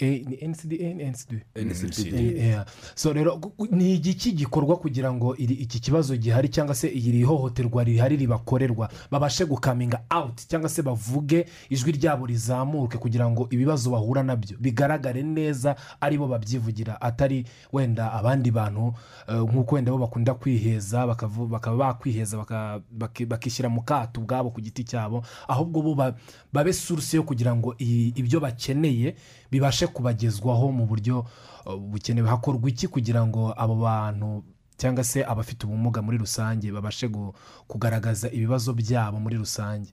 Speaker 5: ni ncda ncda Yeah. so rero gu- gu- ni igiki gikorwa kugira ngo iri- iki kibazo gihari cyangwa se iri hohoterwa rihari ribakorerwa babashe gukaminga awuti cyangwa se bavuge ijwi ryabo rizamuke kugira ngo ibibazo bahura nabyo bigaragare neza ari bo babyivugira atari wenda abandi bantu eh, nk'uko wenda bo bakunda kwiheza bakavu- bakaba bakwiheza baka- baki- bakishyira mu kato ubwabo ku giti cyabo ahubwo bo ba- babe suruse yo kugira ngo i- ibyo bakeneye bibashe kubagezwaho mu buryo uh, bukenewe hakorwa iki kugira ngo abo bantu cyangwa se abafite ubumuga muri rusange babashe gu- kugaragaza ibibazo byabo muri rusange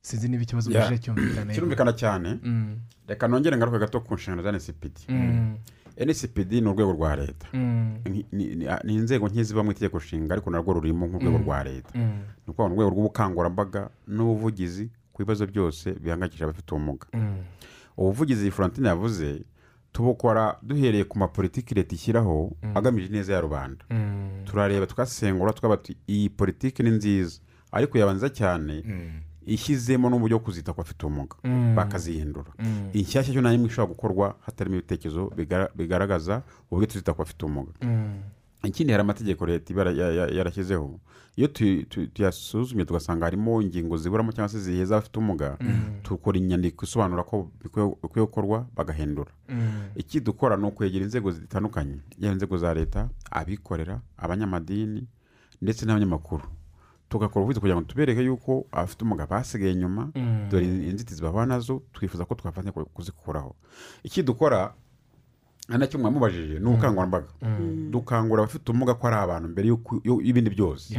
Speaker 5: sinzi niba ikibazo
Speaker 3: Yeah.
Speaker 5: yeah. cyumvikana
Speaker 3: kirumvikana cyane
Speaker 5: Mm,
Speaker 3: reka nongere ngaruke gato ku nshingano za ncpd
Speaker 5: mm,
Speaker 3: ncpd ni urwego rwa leta
Speaker 5: mm,
Speaker 3: ni- ni- ni ni inzego nk'iziba mu itegeko nshinga ariko narwo rurimo nk'urwego rwa leta
Speaker 5: mm,
Speaker 3: ni ukuvuga mu rwego rw'ubukangurambaga n'ubuvugizi ku bibazo byose bihangayikishije abafite ubumuga
Speaker 5: mm,
Speaker 3: ubuvugizi iyi florentine yavuze tubukora duhereye ku mapolitiki leta ishyiraho agamije ineza ya rubanda
Speaker 5: mm,
Speaker 3: turareba tukasengura tukaba tu- iyi politiki ni nziza ariko yabanza cyane ishyizemo n'uburyo bwo kuzita ku bafite ubumuga bakazihindura inshyashya cyo nta n'imwe ishobora gukorwa hatarimo ibitekerezo bigara- bigaragaza uburyo tuzita ku bafite ubumuga
Speaker 5: mm,
Speaker 3: ikindi hari amategeko leta iba yara- ya- ya- yarashyizeho iyo tu- tu- tuyasuzumye tugasanga harimo ingingo ziburamo cyangwa se ziheza abafite ubumuga dukora inyandiko isobanura ko bikwiye bikwiye gukorwa bagahindura
Speaker 5: mm,
Speaker 3: iki dukora ni ukwegera inzego zitandukanye yaba inzego za leta abikorera abanyamadini ndetse n'abanyamakuru tugakora ubuvuzi kugira ngo tubereke yuko abafite ubumuga basigaye inyuma dore inzitizi bahura nazo twifuza ko twafatanya ku- kuzikuraho iki dukora ari nacyo mwamubajije ni ubukangurambaga dukangurira abafite ubumuga ko ari abantu mbere y'uko- y'u- y'ibindi byose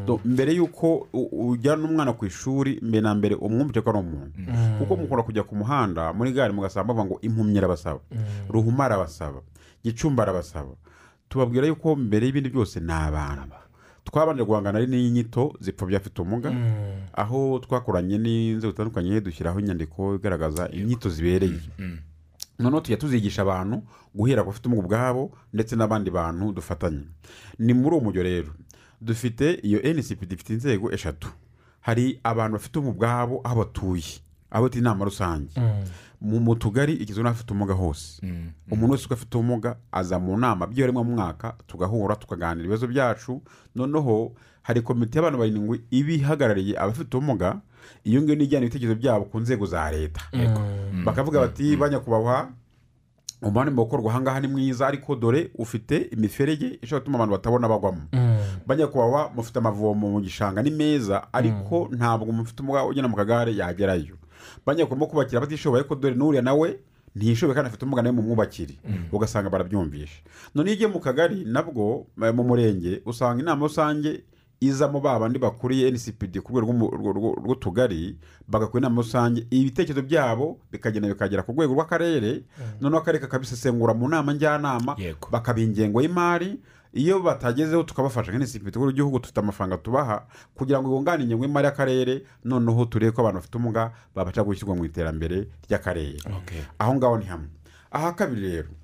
Speaker 3: Do- mbere y'uko u- ujyana umwana ku ishuri mbere na mbere umwumvise ko ari umuntu kuko mukunda kujya ku muhanda muri gare mugasanga bavuga ngo impumyi arabasaba ruhuma arabasaba gicumba arabasaba tubabwira yuko mbere y'ibindi byose ni abantu twabanira guhangana n'inyito zipfobya afite ubumuga aho twakoranye n'inzego zitandukanye dushyiraho inyandiko igaragaza inyito zibereye noneho tujya tuzigisha abantu guhera ku bafite ubumuga ubwabo ndetse n'abandi bantu dufatanye ni muri uwo mujyo rero dufite iyo ncpd ifite inzego eshatu hari abantu bafite ubumuga ubwabo aho batuye aho bita inama rusange mu mu tugari igizwe n'abafite ubumuga hose umuntu wese uko afite ubumuga aza mu nama byiwe rimwe mu mwaka tugahura tukaganira ibibazo byacu noneho hari komite y'abantu barindwi iba ihagarariye abafite ubumuga iyo ngiyo nijyana ibitekerezo byabo ku nzego za leta bakavuga bati banyakubahwa umuhanda mu gukorwa ahangaha ni mwiza ariko dore ufite imiferege ishobora gutuma abantu batabona bagwamo banyakubahwa mufite amavomo mu gishanga ni meza ariko ntabwo mufite umugabo ugenda mu kagare yagerayo banyakubahwa mo kubakira abatishoboye ariko dore n'uriya nawe ntiyishoboye kandi afite umugana mu mwubakire ugasanga barabyumvisha none iyo ugiye mu kagari nabwo eh, mu murenge usanga inama rusange izamo ba bandi bakuriye ncpd ku rwego rw'umu- rwo- rwo- rw'utugari bagakora inama rusange ibitekerezo byabo bikagenda bikagera ku rwego rw'akarere noneho akarere kakabisesengura mu nama njyanama
Speaker 2: Yego.
Speaker 3: bakaba ingengo y'imari iyo batagezeho tukabafasha nka ncpd ku rwego rw'igihugu dufite amafaranga tubaha kugira ngo yunganire ingengo y'imari y'akarere noneho turebe ko abantu bafite ubumuga babasha gushyirwa mu iterambere ry'akarere aho ngaho ni hamwe aha kabiri rero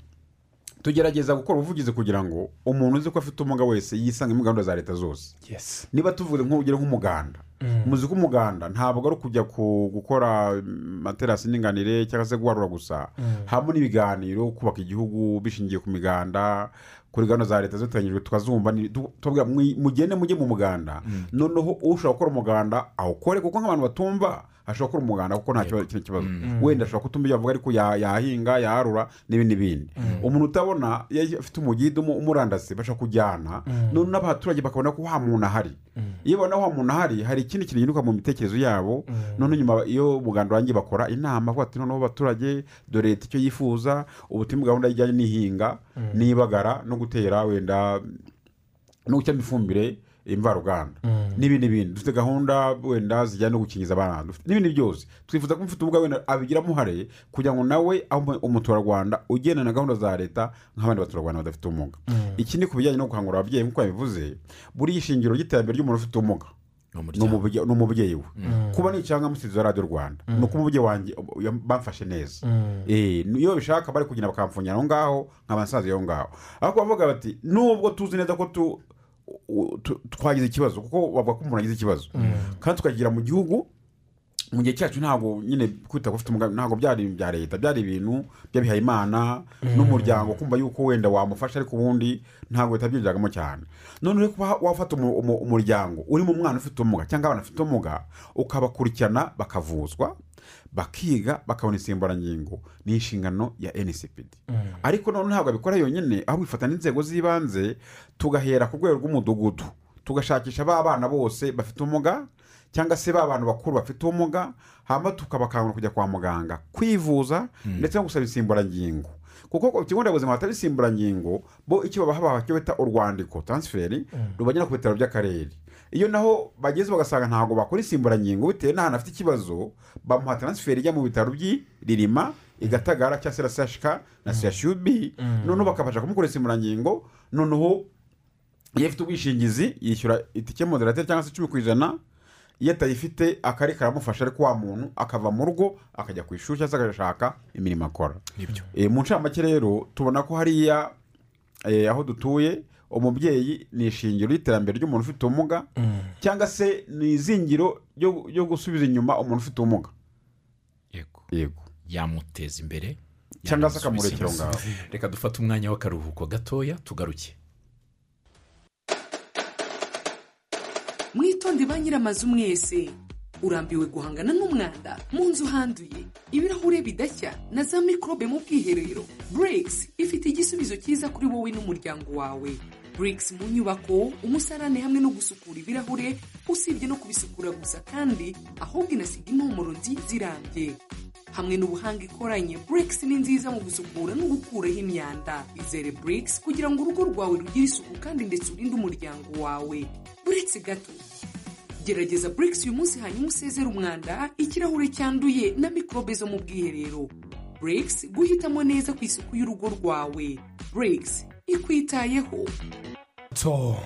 Speaker 3: tugerageza gukora ubuvugizi kugira ngo umuntu uzi ko afite ubumuga wese yisange muri gahunda za leta zose
Speaker 5: yes
Speaker 3: niba tuvuze nk'urugero nk'umuganda umuzi w'umuganda ntabwo ari ukujya ku gukora amaterasi y'indinganire cyangwa se guharura gusa habamo n'ibiganiro kubaka igihugu bishingiye ku miganda kuri gahunda za leta ziteganyijwe tukazumva ni- tu- tubabwira mwi- mugende mujye mu muganda noneho ushobora gukora umuganda awukore kuko nk'abantu batumva ashobora gukora umuganda kuko nta kibazo kino kibazo wenda ashobora kutuma ibyo avuga ariko ya- yahinga yarura n'ibindi bindi umuntu utabona iyo afite umugida umu- umurandasi bashobora kujyana none n'abaturage bakabona ko wa muntu ahari iyo babona wa muntu ahari hari ikindi kintu gihinduka mu mitekerereze yabo none nyuma iyo umuganda wanjye bakora inama bavuga ati noneho abaturage dore leta icyo yifuza ubu turi muri gahunda ijyanye n'ihinga n'ibagara no gutera wenda no gushyiramo ifumbire imvaruganda n'ibindi bindi dufite gahunda wenda zijyanye no gukingiza abana dufite n'ibindi byose twifuza ko umufite ubwa wenda abigiramo uruhare kugira ngo nawe abe umuturarwanda ugenda na gahunda za leta nk'abandi baturarwanda badafite ubumuga ikindi ku bijyanye no gukangurira ababyeyi nk'uko yabivuze buriya ishingiro ry'iterambere ry'umuntu ufite ubumuga ni umubye- ni umubyeyi we kuba ni icyangamusizi wa radiyo rwanda ni uko umubyeyi wanjye yam- bamfashe neza Eh, ni- iyo bishaka bari kugenda bakamfunyira aho ngaho nk'abasaza iyo ngaho ariko bavuga bati nubwo tuzi neza ko tu- u- tu- twagize ikibazo kuko bavuga ko umuntu agize ikibazo kandi tukagira mu gihugu mu gihe cyacu ntabwo nyine kwita ku ufite umugambi ntabwo byari ibintu bya leta byari ibintu by'abihaye imana n'umuryango kumva yuko wenda wamufasha ariko ubundi ntabwo leta yabyinjiragamo cyane noneho kuba wafata umu- umu- umuryango urimo umwana ufite ubumuga cyangwa abana bafite ubumuga ukabakurikirana bakavuzwa bakiga bakabona insimburangingo ni inshingano ya ncpd ariko none ntabwo abikora yonyine ahubwo bifata n'inzego z'ibanze tugahera ku rwego rw'umudugudu tugashakisha ba bana bose bafite ubumuga cyangwa se ba bantu bakuru bafite ubumuga hanyuma tukabakangura kujya kwa muganga kwivuza ndetse no gusaba insimburangingo kuko ku kigo nderabuzima hataba insimburangingo bo icyo babaha baha cyo bita urwandiko taransiferi rubagera ku bitaro by'akarere iyo naho bageze bagasanga ntabwo bakora insimburangingo bitewe n'ahantu afite ikibazo bamuha taransiferi ijya mu bitaro by'i ririma igatagara cyangwa se na sashika na sashyubi noneho bakabasha kumukora insimburangingo noneho iyo afite ubwishingizi yishyura itike moderateri cyangwa se icumi ku ijana iyo atayifite akari karamufasha ariko wa muntu akava mu rugo akajya ku ishuri cyangwa se agashaka imirimo akora Eh, mu ncamake rero tubona ko hariya eh, aho dutuye umubyeyi ni ishingiro ry'iterambere ry'umuntu ufite ubumuga cyangwa se ni izingiro ryo ryo gusubiza inyuma umuntu ufite ubumuga
Speaker 2: yego
Speaker 3: yego
Speaker 2: yamuteza imbere
Speaker 3: Cyangwa se
Speaker 2: yanamusubiza
Speaker 3: akamurekera aho
Speaker 2: inyuma. reka dufate umwanya w'akaruhuko gatoya tugaruke
Speaker 6: mwitonde ba nyir'amazu mwese urambiwe guhangana n'umwanda mu nzu handuye ibirahure bidashya na za mikorobe mu bwiherero burigisi ifite igisubizo cyiza kuri wowe n'umuryango wawe burigisi mu nyubako umusarane hamwe no gusukura ibirahure usibye no kubisukura gusa kandi ahubwo inasiga impumuro nziza irambye hamwe n'ubuhanga ikoranye burigisi ni nziza mu gusukura no gukuraho imyanda izere burigisi kugira ngo urugo rwawe rugire isuku kandi ndetse urinde umuryango wawe buretse gato gerageza burigisi uyu munsi hanyuma usezere umwanda ikirahure cyanduye na mikorobe zo mu bwiherero burigisi guhitamo neza ku isuku y'urugo rwawe burigisi ikwitayeho
Speaker 5: to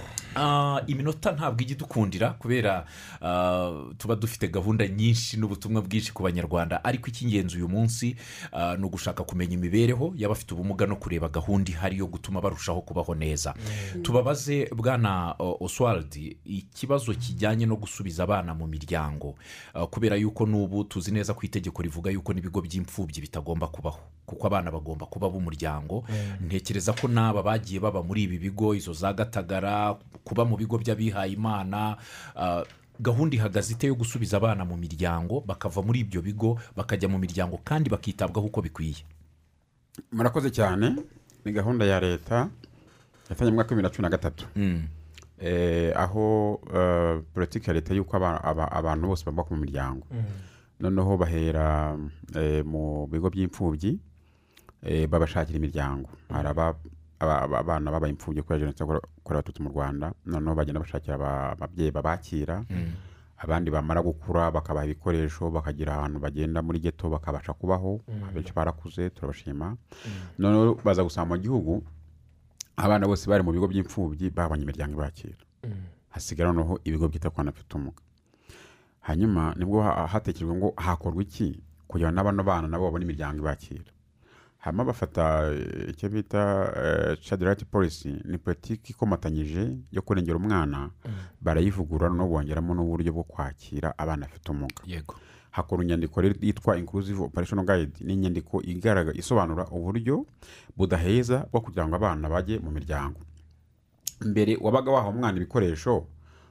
Speaker 2: Ah, iminota ntabwo ijya idukundira kubera ah, tuba dufite gahunda nyinshi n'ubutumwa bwinshi ku banyarwanda ariko icy'ingenzi uyu munsi ah, ni ugushaka kumenya imibereho y'abafite ubumuga no kureba gahunda ihari yo gutuma barushaho kubaho neza tubabaze bwana uh, oswald ikibazo kijyanye no gusubiza abana mu miryango Ah, kubera yuko n'ubu tuzi neza ko itegeko rivuga yuko n'ibigo by'imfubyi bitagomba kubaho kuko abana bagomba kuba b'umuryango ntekereza ko n'aba bagiye baba muri ibi bigo izo za gatagara kuba mu bigo by'abihaye imana ah, gahunda ihagaze ite yo gusubiza abana mu miryango bakava muri ibyo bigo bakajya mu miryango kandi bakitabwaho uko bikwiye
Speaker 3: murakoze cyane ni gahunda ya leta yatangiye mu mwaka w'ibihumbi bibiri na cumi na gatatu Eh, aho eh, politiki ya leta y'uko aba- aba- abantu bose bubaka mu miryango noneho bahera eh, mu bigo by'imfubyi eh, babashakira imiryango hari aba- aba- aba- abana babaye imfubyi kubera jenoside yakorewe yakorewe abatutsi mu rwanda noneho bagenda bashakira aba- ababyeyi babakira abandi bamara gukura bakabaha ibikoresho bakagira ahantu bagenda muri geto bakabasha kubaho abenshi barakuze turabashima noneho baza gusanga mu gihugu abana bose bari mu bigo by'imfubyi babonye imiryango ibakira hasigara noneho ibigo byita ku bana bafite ubumuga hanyuma nibwo ha- hatekerejwe ngo hakorwa iki kugira ngo n'abano bana nabo babone imiryango ibakira hanyuma bafata eh, icyo bita child right policy ni politiki ikomatanyije yo kurengera umwana barayivugurura no bongeramo n'uburyo bwo kwakira abana bafite ubumuga
Speaker 2: yego
Speaker 3: hakora inyandiko rero yitwa inclusive operation guide ni inyandiko igaragaza isobanura uburyo budaheza bwo kugira ngo abana bajye mu miryango mbere wabaga waha umwana ibikoresho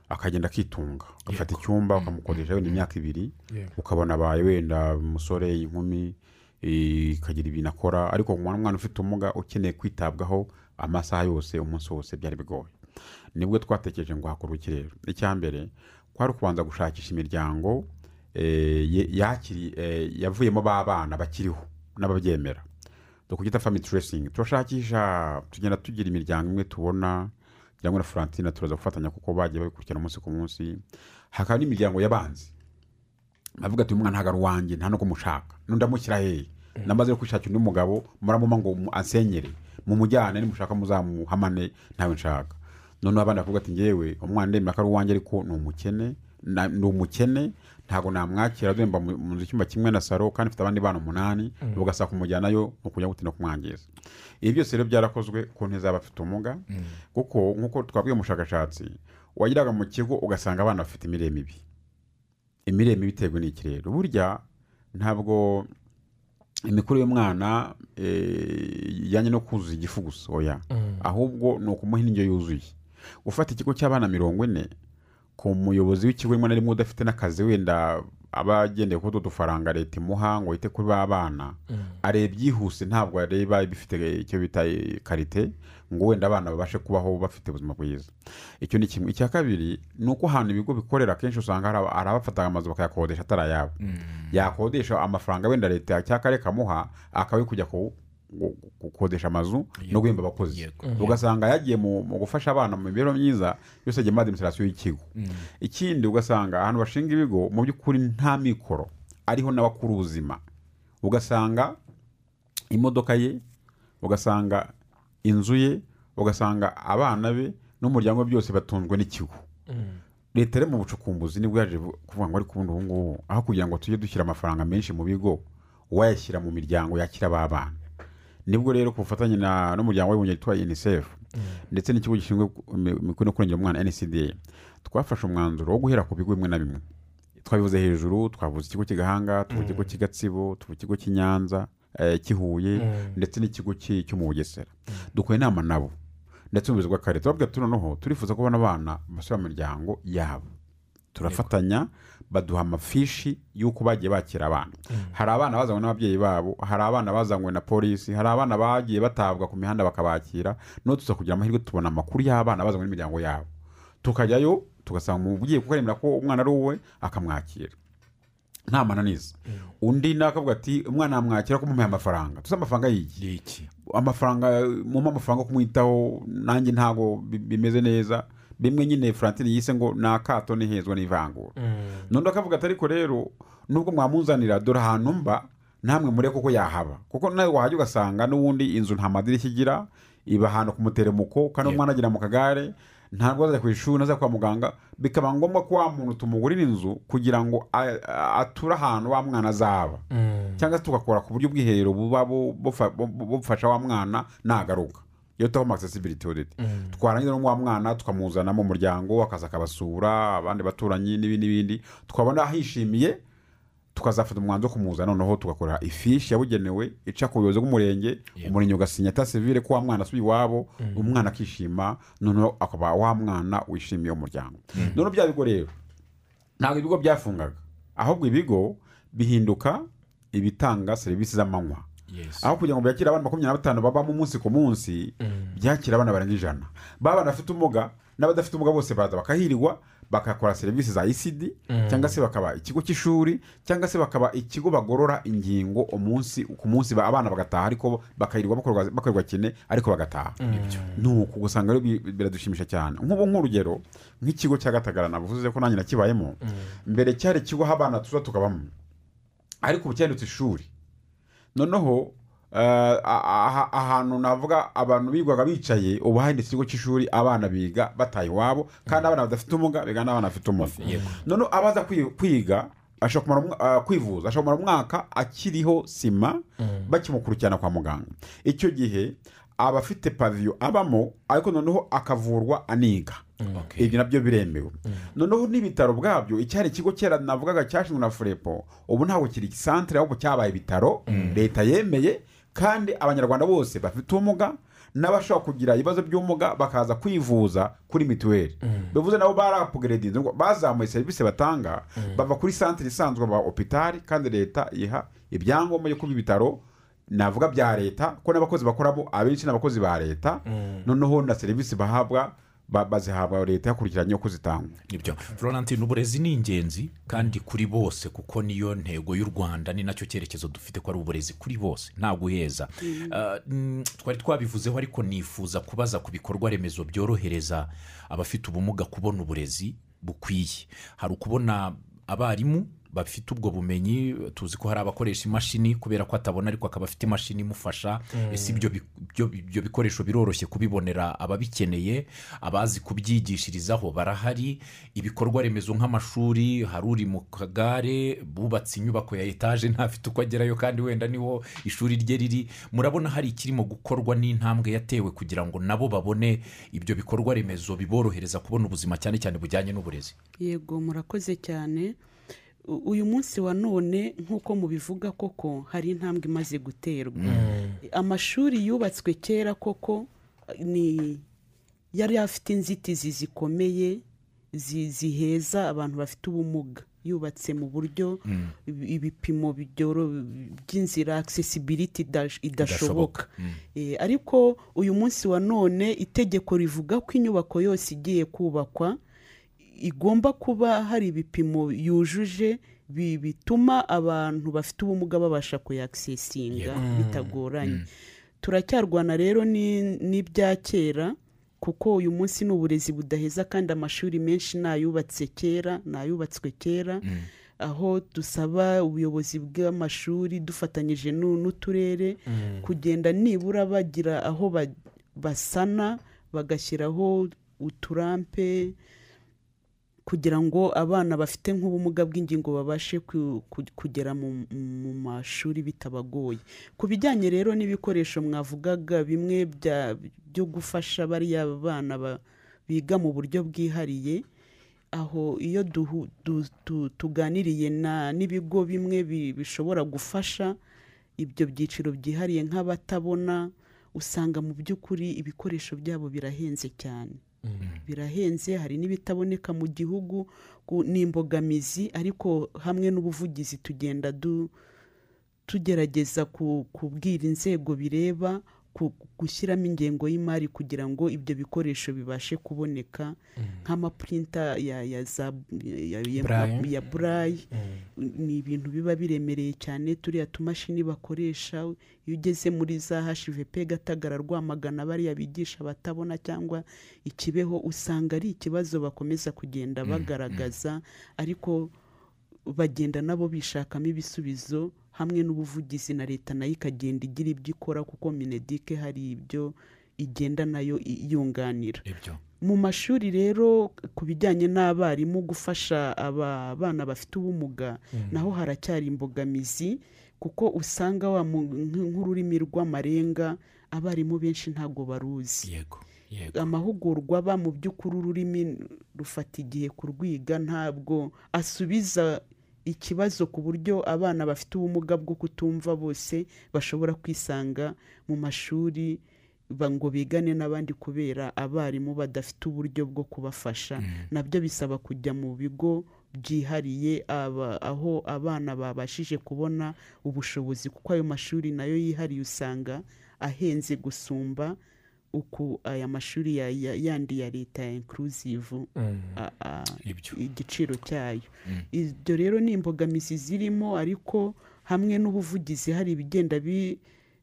Speaker 3: akagenda akitunga agafata icyumba ukamukodesha wenda imyaka ibiri ukabona abaye wenda umusore inkumi eh, ikagira ibintu akora ariko ku mwana umwana ufite ubumuga ukeneye kwitabwaho amasaha yose umunsi wose byari bigoye nibwo twatekereje ngo hakorwe iki rero icya mbere kwari ukubanza gushakisha imiryango eh, ye- yakiri- eh, yavuyemo b'abana bakiriho n'ababyemera dukubyita family tracing turashakisha tugenda tugira imiryango imwe tubona cyangwa na Francine turaza gufatanya kuko bagiye babikurikirana umunsi ku munsi hakaba n'imiryango y'abanzi bavuga ati uyu mwana ntabwo ari uwanjye nta no kumushaka n'undamushyira hehe namaze no kwishakira undi mugabo muramuma ngo mu- ansenyere mumujyane nimushaka muzamuhamane ntawe nshaka noneho abandi bakavuga ati ngewe umwana ndemera ko ari uwanjye ariko ni umukene na- ni umukene ntabwo namwakira dore mba mu mu nzu icyumba kimwe na saro kandi mfite abandi bana umunani bagasaba kumujyanayo ni ukujya gutinda kumwangiza ibi byose rero byarakozwe ku nti z'abafite ubumuga kuko nk'uko twabwiye umushakashatsi wageraga mu kigo ugasanga abana bafite imirire mibi imirire mibi iterwa n'iki rero burya ntabwo imikurire y'umwana eh, ijyanye no kuzuza igifu gusa oya ahubwo ni ukumuha indyo yuzuye ufata ikigo cy'abana mirongo ine ku muyobozi w'ikigo rimwe na rimwe udafite n'akazi wenda aba agendeye kuri utu dufaranga leta imuha ngo yite kuri ba bana areba byihuse ntabwo areba bifite icyo bita eh, karite ngo wenda abana babashe kubaho bafite ubuzima bwiza icyo ni kimwe icya kabiri ni uko ahantu ibigo bikorera akenshi usanga hari aba- hari abafataga amazu bakayakodesha atari ayabo yakodesha amafaranga wenda leta cyangwa akarere kamuha akaba ari kujya ku- gu- gukodesha amazu no guhemba abakozi
Speaker 2: Yego.
Speaker 3: ugasanga yagiye mu mu gufasha abana mu mibereho myiza yose agema adimisirasiyo y'ikigo ikindi ugasanga ahantu bashinga ibigo mu by'ukuri nta mikoro ariho n'abakuru ubuzima ugasanga imodoka ye ugasanga inzu ye ugasanga abana be n'umuryango we byose batunzwe n'ikigo leta iri mu bucukumbuzi nibwo yaje bu- kuvuga ngo ariko ubundi ubu ngubu aho kugira ngo tujye dushyira amafaranga menshi mu bigo wayashyira mu miryango yakira ba bana nibwo rero ku bufatanye na- n'umuryango w'abibumbye witwa unicef ndetse n'ikigo gishinzwe imikorere no kurengera umwana ncda twafashe umwanzuro wo guhera ku bigo bimwe na bimwe twabivuze hejuru twavuze ikigo cy'igahanga tuvuga ikigo cy'i Gatsibo tuvuga ikigo cy'i Nyanza eh, cy'i Huye ndetse n'ikigo cy'i- cyo mu bugesera dukora inama nabo ndetse ubuyobozi bw'akarere turababwira tuti noneho turifuza ko bano bana basubira mu miryango yabo turafatanya baduha amafishi y'uko bagiye bakira abana hari abana bazanywe n'ababyeyi babo hari abana bazanywe na polisi hari abana bagiye batabwa ku mihanda bakabakira no tuza kugira amahirwe tubona amakuru y'abana bazanywe n'imiryango yabo tukajyayo tugasanga umubyeyi kuko aremera ko umwana ari uwe akamwakira nta mananiza undi nawe akavuga ati umwana yamwakira ko mumuhaye amafaranga tuzi amafaranga y'igihe
Speaker 2: ni iki
Speaker 3: amafaranga mumpa amafaranga yo kumwitaho nanjye ntabwo bi- bimeze neza bimwe nyine Francine yise ngo ni akato n'ihezwa n'ivangura noneho akavuga ati ariko rero nubwo mwamunzanira dore ahantu mba namwe muri kuko yahaba kuko nawe wahajya ugasanga n'ubundi inzu nta madirishya igira iba ahantu ku muteremuko kandi umwana agera mu kagare ntabwo azajya ku ishuri ntazajya kwa muganga bikaba ngombwa ko wa muntu tumugurira inzu kugira ngo a- a- ature ahantu wa mwana azaba cyangwa se tugakora ku buryo ubwiherero buba bu- bufa- bu- bu- bufasha wa mwana nagaruka iyo tuba accessibility audit twarangiza no wa mwana tukamuzana mu muryango akaza akabasura abandi baturanyi n'ibindi n'ibindi twabona ahishimiye tukazafata umwanzuro wo kumuzana noneho tugakora ifishi yabugenewe ica ku buyobozi bw'umurenge umurenge ugasinya ta sevire ko wa mwana asubiye iwabo umwana akishima noneho akaba wa mwana wishimiye umuryango noneho bya bigo rero ntabwo ibigo byafungaga ahubwo ibigo bihinduka ibitanga serivisi z'amanywa aho kugira ngo byakire abana makumyabiri na batanu babamo umunsi ku munsi byakira abana barenga ijana baba bafite ubumuga n'abadafite ubumuga bose baza bakahirwa bagakora serivisi za icd cyangwa se bakaba ikigo cy'ishuri cyangwa se bakaba ikigo bagorora ingingo umunsi ku munsi ba- abana bagataha ariko bakahirwa bakorwa- bakorerwa kine ariko bagataha ni uku gusanga rero bi- biradushimisha cyane nk'ubu nk'urugero nk'ikigo cya gatagara navuze ko nanjye nakibayemo mbere cyari ikigo aho abana tuza tukabamo ariko ubu cyahindutse ishuri noneho eh, a- a- ahantu navuga abantu bigwaga bicaye ubu hahindutse ikigo cy'ishuri abana biga bataye iwabo kandi abana badafite ubumuga biga n'abana bafite ubumuga noneho abaza kwi- kwiga ashobora kumara umwa- ah, kwivuza ashobora kumara umwaka akiriho sima bakimukurikirana kwa muganga icyo gihe aba afite paviyo abamo ariko noneho akavurwa aniga ibyo nabyo biremewe noneho n'ibitaro ubwabyo icyari ikigo kera navugaga cyashinzwe na furepo ubu ntabwo kiri santere ahubwo cyabaye ibitaro leta yemeye kandi abanyarwanda bose bafite ubumuga n'abashobora kugira ibibazo by'ubumuga bakaza kwivuza kuri mituweli bivuze nabo barapugeredinze ngo bazamuye serivisi batanga bava kuri santere isanzwe baba opitari kandi leta iha ibyangombwa byo kuba ibitaro navuga bya leta ko n'abakozi bakoramo abenshi ni abakozi ba leta noneho na serivisi bahabwa ba- bazihabwa leta yakurikiranye uko zitangwa
Speaker 2: nibyo florentine uburezi ni ingenzi kandi kuri bose kuko niyo ntego y'u rwanda ni nacyo cyerekezo dufite ko ari uburezi kuri bose nta guheza Ah, mm, twari twabivuzeho ariko nifuza kubaza ku bikorwa remezo byorohereza abafite ubumuga kubona uburezi bukwiye hari ukubona abarimu bafite ubwo bumenyi tuzi ko hari abakoresha imashini kubera ko atabona ariko akaba afite imashini imufasha ese ibyo bi- byo- ibyo bikoresho biroroshye kubibonera ababikeneye abazi kubyigishirizaho barahari ibikorwa remezo nk'amashuri hari uri mu kagare bubatse inyubako ya etaje ntafite uko agerayo kandi wenda niho ishuri rye riri murabona hari ikirimo gukorwa n'intambwe yatewe kugira ngo nabo babone ibyo bikorwa remezo biborohereza kubona ubuzima cyane cyane bujyanye n'uburezi
Speaker 4: yego murakoze cyane U- uyu munsi wa none nk'uko mubivuga koko hari intambwe imaze guterwa amashuri yubatswe kera koko ni yari afite inzitizi zikomeye zi- ziheza abantu bafite ubumuga yubatse mu buryo ibi- ibipimo byoro- by'inzira accessibility idash- idashoboka Eh, ariko uyu munsi wa none itegeko rivuga ko inyubako yose igiye kubakwa igomba kuba hari ibipimo yujuje bi- bituma abantu bafite ubumuga babasha kuyakisesinga bitagoranye turacyarwana rero ni- n'ibya kera kuko uyu munsi ni uburezi budaheza kandi amashuri menshi ni ayubatse kera ni ayubatswe kera aho dusaba ubuyobozi bw'amashuri dufatanyije n'u- n'uturere kugenda nibura bagira aho ba- basana bagashyiraho uturampe kugira ngo abana bafite nk'ubumuga bw'ingingo babashe ku- ku- kugera mu mu mashuri bitabagoye ku bijyanye rero n'ibikoresho mwavugaga bimwe bya- byo gufasha bariya bana ba- biga mu buryo bwihariye aho iyo duhu- du- tu- tuganiriye na- n'ibigo bimwe bi- bishobora gufasha ibyo byiciro byihariye nk'abatabona usanga mu by'ukuri ibikoresho byabo birahenze cyane birahenze hari n'ibitaboneka mu gihugu ku- ni imbogamizi ariko hamwe n'ubuvugizi tugenda du- tugerageza ku- kubwira inzego bireba ku- gushyiramo ingengo y'imari kugira ngo ibyo bikoresho bibashe kuboneka nk'amapurinta ya ya za ya, ya,
Speaker 5: Braille.
Speaker 4: ya burayi ni ibintu biba biremereye cyane turiya tumashini bakoresha iyo ugeze muri za hsvp gatagara rwamagana bariya bigisha batabona cyangwa ikibeho usanga ari ikibazo bakomeza kugenda bagaragaza ariko bagenda nabo bishakamo ibisubizo hamwe n'ubuvugizi na leta nayo ikagenda igira ibyo ikora kuko minedike hari ibyo igenda nayo iyunganira
Speaker 2: ibyo
Speaker 4: mu mashuri rero ku bijyanye n'abarimu gufasha aba bana bafite ubumuga naho haracyari imbogamizi kuko usanga wa mu- nk- nk'ururimi rw'amarenga abarimu benshi ntabwo baruzi
Speaker 2: yego yego
Speaker 4: amahugurwa aba mu by'ukuri ururimi rufata igihe kurwiga ntabwo asubiza ikibazo ku buryo abana bafite ubumuga bwo kutumva bose bashobora kwisanga mu mashuri ba- ngo bigane n'abandi kubera abarimu badafite uburyo bwo kubafasha nabyo bisaba kujya mu bigo byihariye aba- aho abana babashije kubona ubushobozi kuko ayo mashuri nayo yihariye usanga ahenze gusumba uku aya mashuri ya- ya- yandi ya leta ya inkuluzivu
Speaker 2: Ibyo.
Speaker 4: igiciro cyayo ibyo rero ni imbogamizi zirimo ariko hamwe n'ubuvugizi hari ibigenda bi-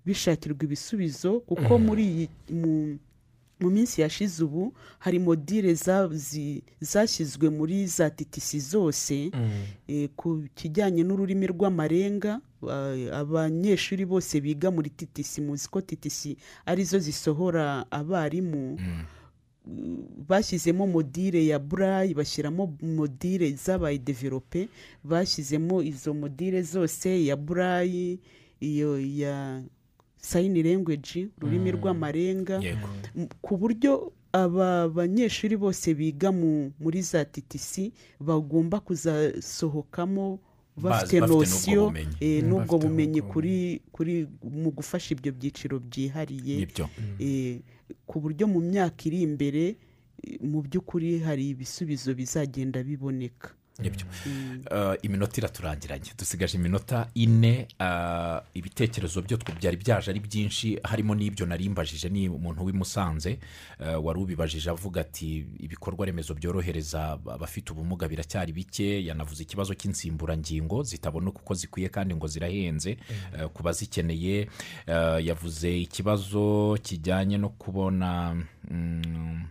Speaker 4: bishakirwa ibisubizo kuko muri iyi mu- mu minsi yashize ubu hari modire za- zi- zashyizwe muri za titisi zose Eh, ku kijyanye n'ururimi rw'amarenga eh, abanyeshuri bose biga muri titisi muzi ko titisi arizo zisohora abarimu bashyizemo modire ya burayi bashyiramo modire zabaye develope bashyizemo izo modire zose ya burayi iyo ya sayini language ururimi rw'amarenga
Speaker 2: yego
Speaker 4: M- ku buryo aba banyeshuri bose biga mu, muri za titisi bagomba kuzasohokamo
Speaker 2: bafite
Speaker 4: bafite
Speaker 2: n'ubwo
Speaker 4: nosiyo
Speaker 2: bumenyi.
Speaker 4: eh,
Speaker 5: Mm,
Speaker 4: n'ubwo
Speaker 5: bafite
Speaker 4: bumenyi
Speaker 5: n'ubwo
Speaker 4: kuri kuri mu gufasha ibyo byiciro byihariye
Speaker 2: nibyo
Speaker 4: eh, ku buryo mu myaka iri imbere eh, mu by'ukuri hari ibisubizo bizagenda biboneka
Speaker 2: nibyo Eh, iminota iraturangiranye dusigaje iminota ine eh, ibitekerezo byo twe byari byaje ari byinshi harimo n'ibyo narimbajije ni umuntu w'i Musanze eh, wari ubibajije avuga ati ibikorwa remezo byorohereza abafite ubumuga biracyari bike yanavuze ikibazo cy'insimburangingo zitaboneka uko zikwiye kandi ngo zirahenze eh, ku bazikeneye Eh, yavuze ikibazo kijyanye no kubona mm,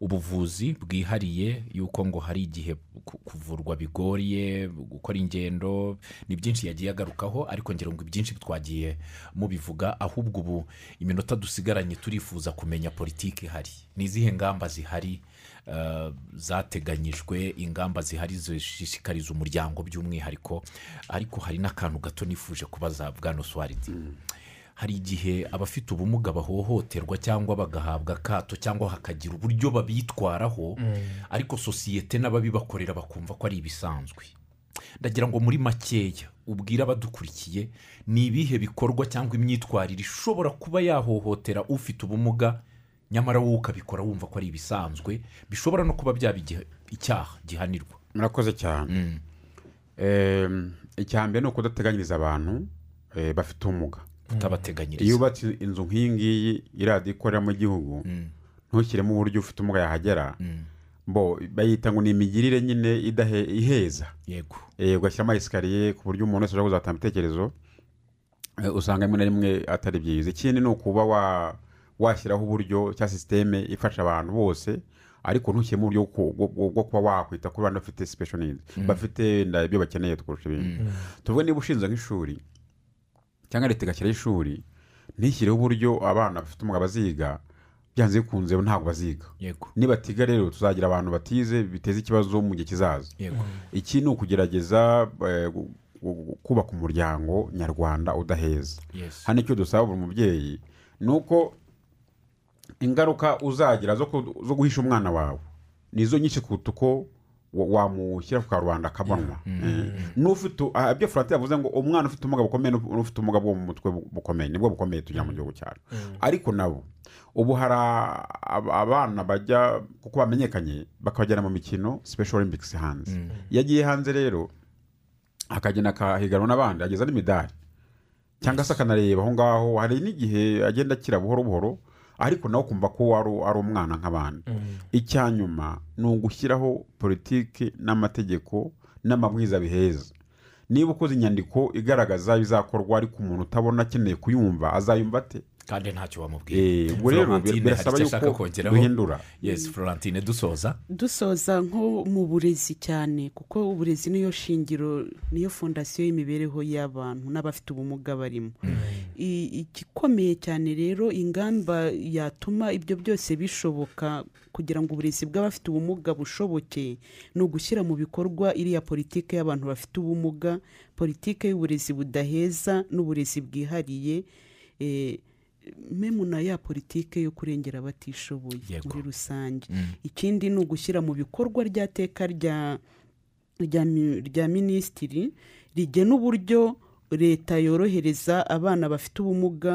Speaker 2: ubuvuzi bwihariye yuko ngo hari igihe ku- kuvurwa bigoye gukora ingendo ni byinshi yagiye agarukaho ariko ngira ngo ibyinshi twagiye mubivuga ahubwo ubu iminota dusigaranye turifuza kumenya politiki ihari ni izihe ngamba zihari eh, zateganyijwe ingamba zihari zishishikariza umuryango by'umwihariko ariko hari n'akantu gato nifuje kubaza bwano swaridi hari igihe abafite ubumuga bahohoterwa cyangwa bagahabwa akato cyangwa hakagira uburyo babitwaraho ariko sosiyete n'ababibakorera bakumva ko ari ibisanzwe ndagira ngo muri makeya ubwire abadukurikiye ni ibihe bikorwa cyangwa imyitwarire ishobora kuba yahohotera ufite ubumuga nyamara wowe ukabikora wumva ko ari ibisanzwe bishobora no kuba byaba igihe- icyaha gihanirwa
Speaker 3: murakoze cyane Em, icya mbere ni ukudateganyiriza abantu eh, bafite ubumuga iyo
Speaker 2: kutabateganyiriza
Speaker 3: ubatse inzu nk'iyi ngiyi iradiyo ikoreramo igihugu ntushyiremo uburyo ufite ubumuga yahagera bo bayita ngo ni imigirire nyine idahe- iheza
Speaker 2: yego
Speaker 3: Eh, ugashyiramo esikariye ku buryo umuntu wese ashobora kuzatanga ibitekerezo Eh, usanga rimwe na rimwe atari byiza ikindi ni ukuba wa- washyiraho uburyo cya sisiteme ifasha abantu bose ariko ntushyiremo uburyo bwo- bwo- bwo kuba wakwita kuri bantu bafite special needs bafite wenda ibyo bakeneye kurusha ibindi tuvuge niba ushinze nk'ishuri cyangwa leta igashyiraho ishuri ntishyireho uburyo abana bafite umwuga baziga byanze bikunze ntabwo baziga
Speaker 2: yego
Speaker 3: nibatiga rero tuzagira abantu batize biteza ikibazo mu gihe kizaza
Speaker 2: yego
Speaker 3: iki ni ukugerageza eh, gu- gu- kubaka umuryango nyarwanda udaheza
Speaker 2: Yes.
Speaker 3: hano icyo dusaba buri mubyeyi ni uko ingaruka uzagira zo ku- zo guhisha umwana wawe nizo nyinshi kuruta uko wa- wamushyira ku karubanda akabonwa n'ufite ah, ibyo furati yavuze ngo umwana ufite ubumuga bukomeye n'uf- n'ufite ubumuga bwo mu mutwe bu- bukomeye nibwo bukomeye tugira mu gihugu cyacu ariko nabo ubu hari a- ab- abana bajya kuko bamenyekanye bakabajyana mu mikino special olympics hanze iyo agiye hanze rero akagenda akahiganwa n'abandi ageza n'imidari cyangwa se akanareba aho ngaho hari n'igihe agenda akira buhoro buhoro ariko nawe ukumva ko ari ari umwana nk'abandi icya nyuma ni ugushyiraho politiki n'amategeko n'amabwiriza biheza niba ukoze inyandiko igaragaza ibizakorwa ariko umuntu utabona akeneye kuyumva azayumva ate
Speaker 2: kandi ntacyo wamubwiye
Speaker 3: Eh, ubwo rero
Speaker 2: Florentine hari
Speaker 3: birasaba
Speaker 2: icyo ashaka
Speaker 3: yuko
Speaker 2: kongeraho.
Speaker 3: duhindura
Speaker 2: yes florentine dusoza
Speaker 4: dusoza nko mu burezi cyane kuko uburezi niyo shingiro niyo fondasiyo y'imibereho y'abantu n'abafite ubumuga barimo I- igikomeye cyane rero ingamba yatuma ibyo byose bishoboka kugira ngo uburezi bw'abafite ubumuga bushoboke ni ugushyira mu bikorwa iriya politiki y'abantu bafite ubumuga politiki y'uburezi budaheza n'uburezi bwihariye eh, memu na ya politiki yo kurengera abatishoboye
Speaker 2: Yego.
Speaker 4: muri rusange ikindi ni ugushyira mu bikorwa rya teka rya rya mi- rya minisitiri rigena uburyo leta yorohereza abana bafite ubumuga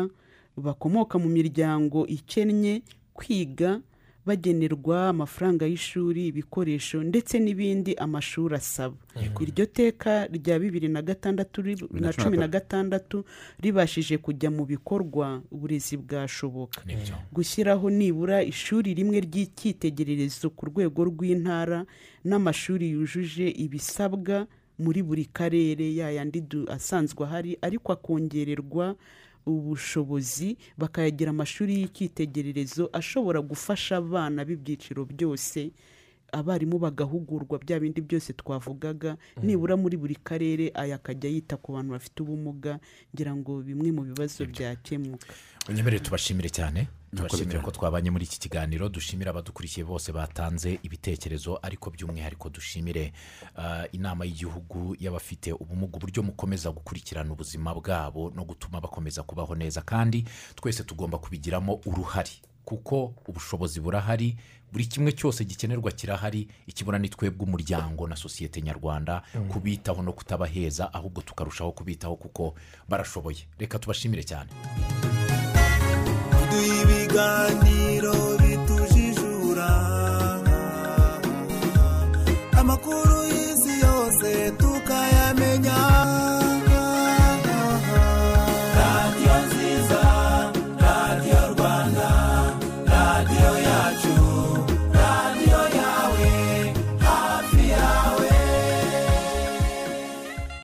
Speaker 4: bakomoka mu miryango ikennye kwiga bagenerwa amafaranga y'ishuri ibikoresho ndetse n'ibindi amashuri asaba iryo teka rya bibiri na gatandatu ri- na cumi na gatandatu ribashije kujya mu bikorwa uburezi bwashoboka
Speaker 2: nibyo
Speaker 4: gushyiraho nibura ishuri rimwe ry'icyitegererezo ku rwego rw'intara n'amashuri yujuje ibisabwa muri buri karere yayandi du- asanzwe ahari ariko akongererwa ubushobozi bakayagira amashuri y'icyitegererezo ashobora gufasha abana b'ibyiciro byose abarimu bagahugurwa bya bindi byose twavugaga nibura muri buri karere aya akajya yita ku bantu bafite ubumuga ngira ngo bimwe mu bibazo byakemuka
Speaker 2: unyemerere tubashimire cyane tubashimire ko twabanye muri iki kiganiro dushimire abadukurikiye bose batanze ibitekerezo ariko by'umwihariko dushimire eh, inama y'igihugu y'abafite ubumuga uburyo mukomeza gukurikirana ubuzima bwabo no gutuma bakomeza kubaho neza kandi twese tugomba kubigiramo uruhare kuko ubushobozi burahari buri kimwe cyose gikenerwa kirahari ikibura ni twebwe umuryango na sosiyete nyarwanda kubitaho no kutabaheza ahubwo tukarushaho kubitaho kuko barashoboye reka tubashimire cyane
Speaker 7: duha ibiganiro